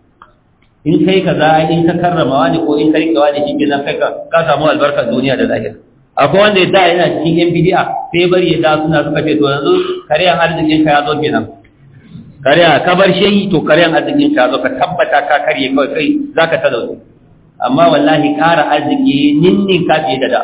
in kai kaza in ka karrama wani ko in ka rike wani shi ke kai ka samu albarkar duniya da lahira akwai wanda ya da yana cikin yan bidi'a sai bari ya da suna suka ce to yanzu karyan arzikin ka ya zo kenan karya ka bar shehi to karyan arzikin ka ya zo ka tabbata ka karye kawai kai zaka talauce amma wallahi ƙara arziki ninnin ka fiye da da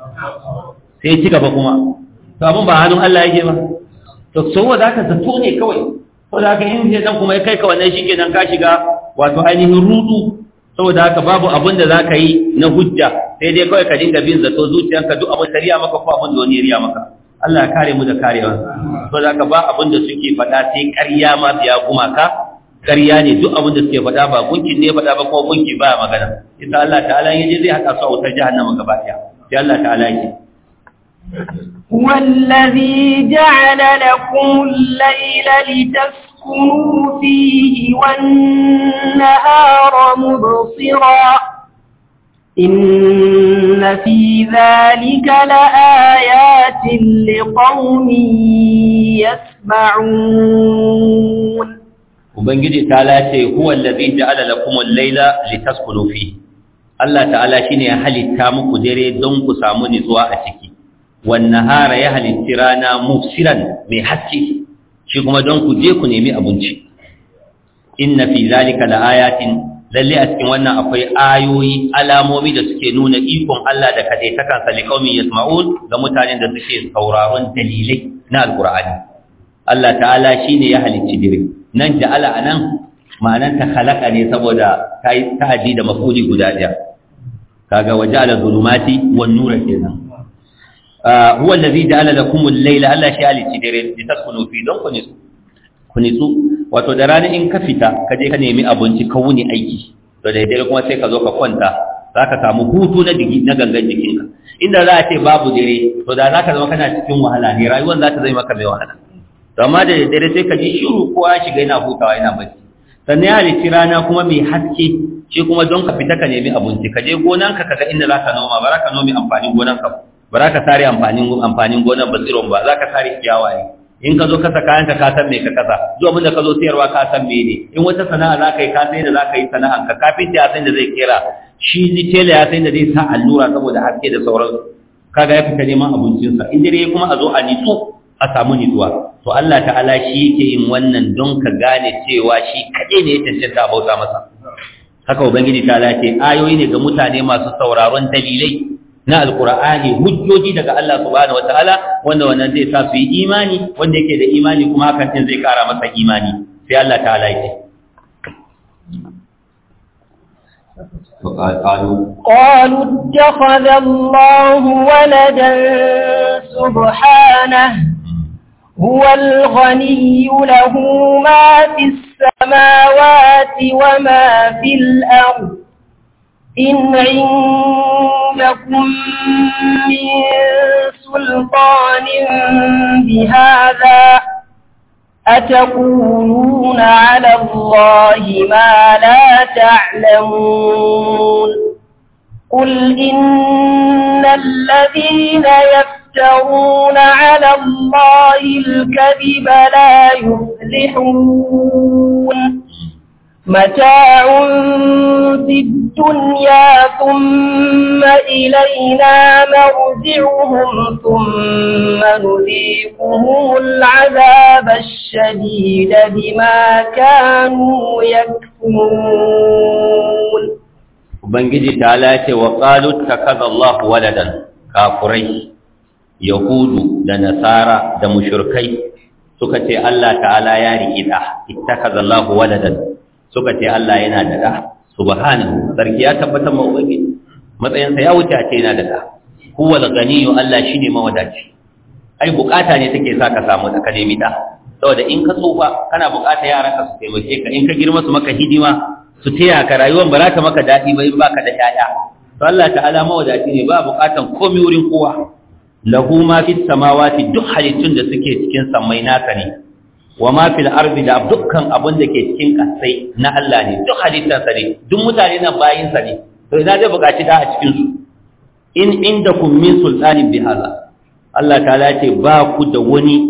sai ci gaba kuma to abin ba hannun Allah yake ba to so za ka zato ne kawai to da haka in sai dan kuma ya kai ka wannan shikenan ka shiga wato ainihin rudu saboda haka babu abin da za ka yi na hujja sai dai kawai ka dinga bin zato zuciyarka duk abin da riya maka ko abin da wani riya maka Allah ya kare mu da karewa saboda haka ba abin da suke faɗa sai ƙarya ma ya gumaka ƙarya ne duk abin da suke faɗa ba gunkin ne faɗa ba kuma gunki ba magana ita Allah ta'ala ya je zai haɗa su a wutar jahannama gaba ɗaya sai Allah ta'ala yake والذي جعل لكم الليل لتسكنوا فيه والنهار مبصرا إن في ذلك لآيات لقوم يسمعون Ubangiji ta'ala ce huwa allazi ja'ala lakum al-laila litaskunu fi Allah ta'ala shine ya halitta muku dare don ku samu nutsuwa a ciki wan nahara ya halitti rana mufsiran mai haske shi kuma don ku je ku nemi abinci inna fi zalika laayatin lalle a cikin wannan akwai ayoyi alamomi da suke nuna ikon Allah da kadai ta kansa liqaumin yasma'un ga mutanen da suke sauraron dalilai na alqur'ani Allah ta'ala shine ya halicci dire nan ja'ala anan ma'anan ta khalaqa ne saboda kai ta'addi da mafuli guda daya kaga waja'ala zulumati wan nura kenan huwa allazi ja'ala lakum al-layla Allah shi halicci dire litaskunu fi don ku nisu ku nitsu wato da rana in ka fita ka je ka nemi abinci ka wuni aiki to da dare kuma sai ka zo ka kwanta za ka samu hutu na digi na gangan jikinka inda za a ce babu dare to da za ka zama kana cikin wahala ne rayuwar za ta zai maka mai wahala to amma da dare sai ka ji shiru kowa shiga yana hutawa yana bacci sannan ya halitti rana kuma mai haske shi kuma don ka fita ka nemi abinci ka je gonanka ka ga inda za ka noma ba za ka nomi amfanin gonanka ba za ka sare amfanin amfanin gonan ba tsiron ba za ka sare ciyawa ne in ka zo kasa kayanka ka san me ka kasa duk abin da ka zo sayarwa ka san me ne in wata sana'a za ka yi ka san da za ka yi sana'an ka kafin ya san da zai kera shi ni tela ya san da zai sa allura saboda haske da sauransu kaga ya fita neman abincinsa in dare kuma a zo a nitsu a samu nitsuwa to Allah ta'ala shi yake yin wannan don ka gane cewa shi kaɗai ne ya cancanta a bauta masa haka ubangiji ta ce ayoyi ne ga mutane masu sauraron dalilai na alkur'ani hujjoji daga Allah subhanahu wataala wanda wannan zai sa su yi imani wanda yake da imani kuma hakan din zai kara masa imani sai Allah ta'ala yake قالوا اتخذ الله ولدا سبحانه هو الغني له ما في السماوات وما في الأرض إن عندكم من سلطان بهذا أتقولون على الله ما لا تعلمون قل إن الذين يفترون على الله الكذب لا يفلحون متاع في الدنيا ثم إلينا مرجعهم ثم نذيقهم العذاب الشديد بما كانوا يكفرون Ubangiji ta lace wa ƙalu ta kaza Allah waladan kafurai, Yahudu da Nasara da mushurkai suka ce Allah ta'ala ya riƙi ɗa, ita kaza Allah waladan suka ce Allah yana da ɗa, subhanahu, sarki ya tabbatar ma Ubangiji, matsayinsa ya wuce a ce yana da ɗa, huwal ganiyu Allah shi ne mawadaci, ai bukata ne take sa ka samu da ka nemi ɗa, saboda in ka tsufa kana bukata yaran ka su taimake ka, in ka girma su maka hidima su taya ka rayuwar ba za ta maka daɗi ba in baka da ƴaƴa to Allah ta'ala mawadaci ne ba buƙatan komai wurin kowa lahu ma fis samawati duk halittun da suke cikin sammai naka ne wa ma fil ardi da dukkan abin da ke cikin kasai na Allah ne duk halittar sa ne duk mutane nan bayin sa ne to idan zai buƙaci da a cikin su in indakum min sultanin bi hadha Allah ta'ala ce ba ku da wani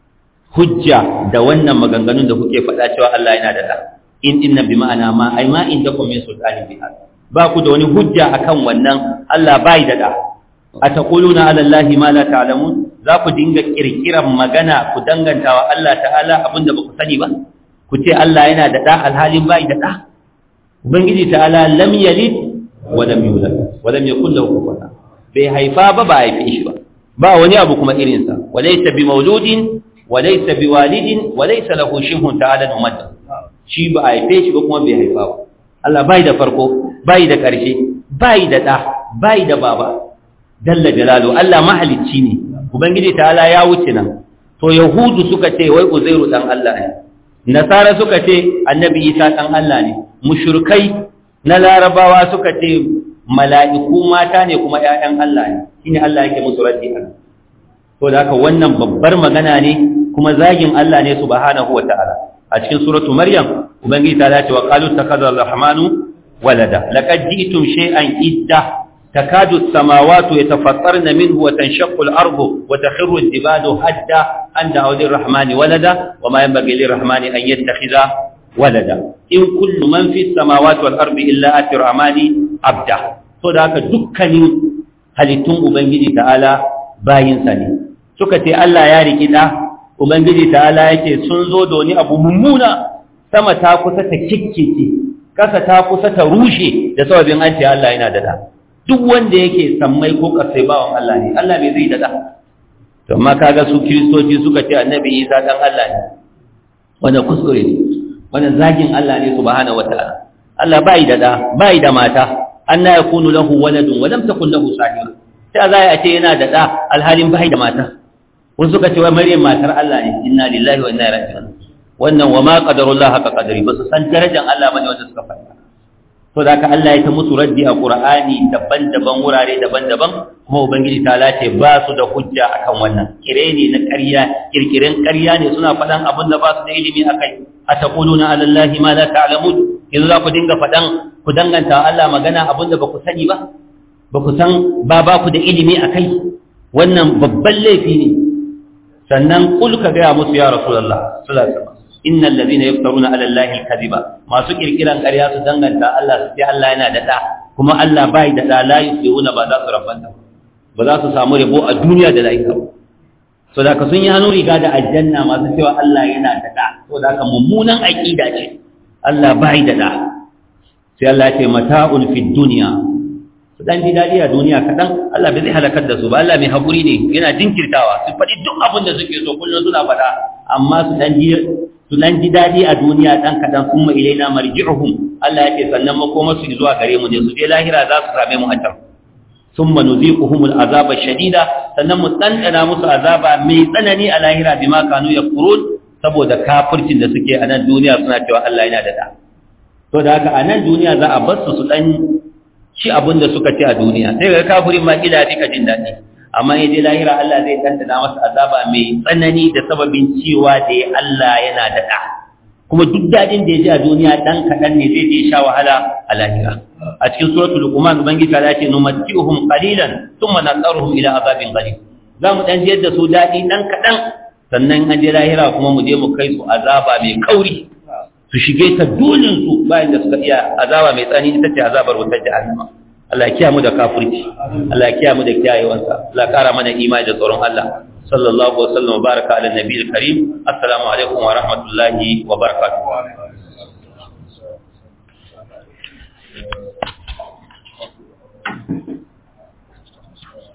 hujja da wannan maganganun da kuke faɗa cewa Allah yana da da in inna bi ma'ana ma ai ma indakum min sultanin bi hada ba ku da wani hujja akan wannan Allah bai da da ataquluna ala allahi ma la ta'lamun za ku dinga kirkiran magana ku dangantawa Allah ta'ala abinda ba ku sani ba ku ce Allah yana da da alhalin bai da da ubangiji ta'ala lam yalid wa lam yulad wa lam yakul lahu kufuwan bai haifa ba ba haife shi ba ba wani abu kuma irinsa wa laysa bi mawludin wa laysa bi walidin wa laysa lahu shibhun ta'ala ummatuhu shi ba a haife shi ba kuma bai haifa ba Allah bai da farko bai da ƙarshe bai da ɗa bai da baba dalla jalalu Allah mahalicci ne ubangiji ta'ala ya wuce nan to yahudu suka ce wai uzairu dan Allah ne nasara suka ce annabi isa dan Allah ne mushrikai na larabawa suka ce mala'iku mata ne kuma ƴaƴan Allah ne shine Allah yake musu raddi a to da haka wannan babbar magana ne kuma zagin Allah ne subhanahu wataala a cikin suratu maryam ubangiji ta dace wa qalu takaza arrahmanu walada laqad ji'tum shay'an idda takadu as-samawati yatafattarna minhu wa tanshaqqu al-ardu wa takhiru al-jibalu hadda an da'u lir-rahmani walada wa ma yanbaghi lir-rahmani an yattakhidha walada in kullu man fi as-samawati wal-ardi illa ati rahmani abda to da haka dukkanin halittun ubangiji ta'ala bayinsa ne suka ce Allah ya riki da Ubangiji ta'ala yake sun zo da wani abu mummuna sama ta kusa ta kikkece, ƙasa ta kusa ta rushe da sababin an ce Allah yana da da. Duk wanda yake sammai ko ƙasai bawan Allah ne, Allah bai zai da da. To, amma kaga su kiristoci suka ce annabi Isa ɗan Allah ne, wanda kuskure ne, wanda zagin Allah ne subhanahu wa ta'ala. Allah bai da da, bai da mata, an na yakunu lahu waladun wa lam takun lahu sahiba. Ta za a ce yana da da alhalin bai da mata. wasu suka ce wai maryam matar Allah ne inna lillahi wa inna ilaihi raji'un wannan wa ma qadarullah haka qadari ba su san darajar Allah bane wanda suka faɗa to da ka Allah ya ta musu raddi a Qur'ani daban-daban wurare daban-daban kuma ubangiji ta lace ba su da hujja akan wannan kire ne na ƙarya kirkiren ƙarya ne suna faɗan abin da ba su da ilimi akai ataquluna ala allahi ma la ta'lamun yanzu za ku dinga faɗan ku danganta Allah magana abin da ba ku sani ba ba ku san ba ba ku da ilimi akai wannan babban laifi ne sannan kul ka gaya musu ya rasulullah sallallahu alaihi wasallam innal ladina yaftaruna ala allahi alkadiba masu kirkiran ƙarya su danganta Allah su ce Allah yana da da kuma Allah bai da da la yusiruna ba za su rabanta ba za su samu rabo a duniya da lahira so da ka sun yi hannu riga da aljanna masu cewa Allah yana da da so da ka mummunan aqida ce Allah bai da da sai Allah ya ce mata'un fid dunya su dan ji daɗi a duniya kaɗan Allah bai zai halakar da su ba Allah mai haƙuri ne yana jinkirtawa su faɗi duk abin da suke so kullum suna faɗa amma su dan ji su dan ji daɗi a duniya ɗan kaɗan sun ma ilaina marji'uhum Allah ya ce sannan makoma su zuwa gare mu ne su je lahira za su same mu a can su thumma nuziquhum al'azaba shadida sannan mu dandana musu azaba mai tsanani a lahira bima kanu yakfurun saboda kafircin da suke a nan duniya suna cewa Allah yana da da to da haka a nan duniya za a bar su su dan ci abin da suka ci a duniya sai ga kafirin ma kila fika jin daɗi amma ya je lahira Allah zai dandana masa azaba mai tsanani da sababin cewa da ya Allah yana da da kuma duk daɗin da ya ji a duniya ɗan kaɗan ne zai je sha wahala a lahira a cikin suratul luqman ubangiji ta ce numatti'uhum qalilan thumma nasaruhum ila azabin qalil za mu dan jiyar da su daɗi ɗan kaɗan sannan an je lahira kuma mu je mu kai su azaba mai kauri su shige ta dolin su bayan da suka iya azaba mai tsani ita ce azabar wutar jahannama Allah ya kiyamu da kafirci Allah ya kiyamu da kiyayewansa Allah ya kara mana imani da tsoron Allah sallallahu alaihi wa sallam wa baraka ala nabiyil karim assalamu alaikum wa rahmatullahi wa barakatuh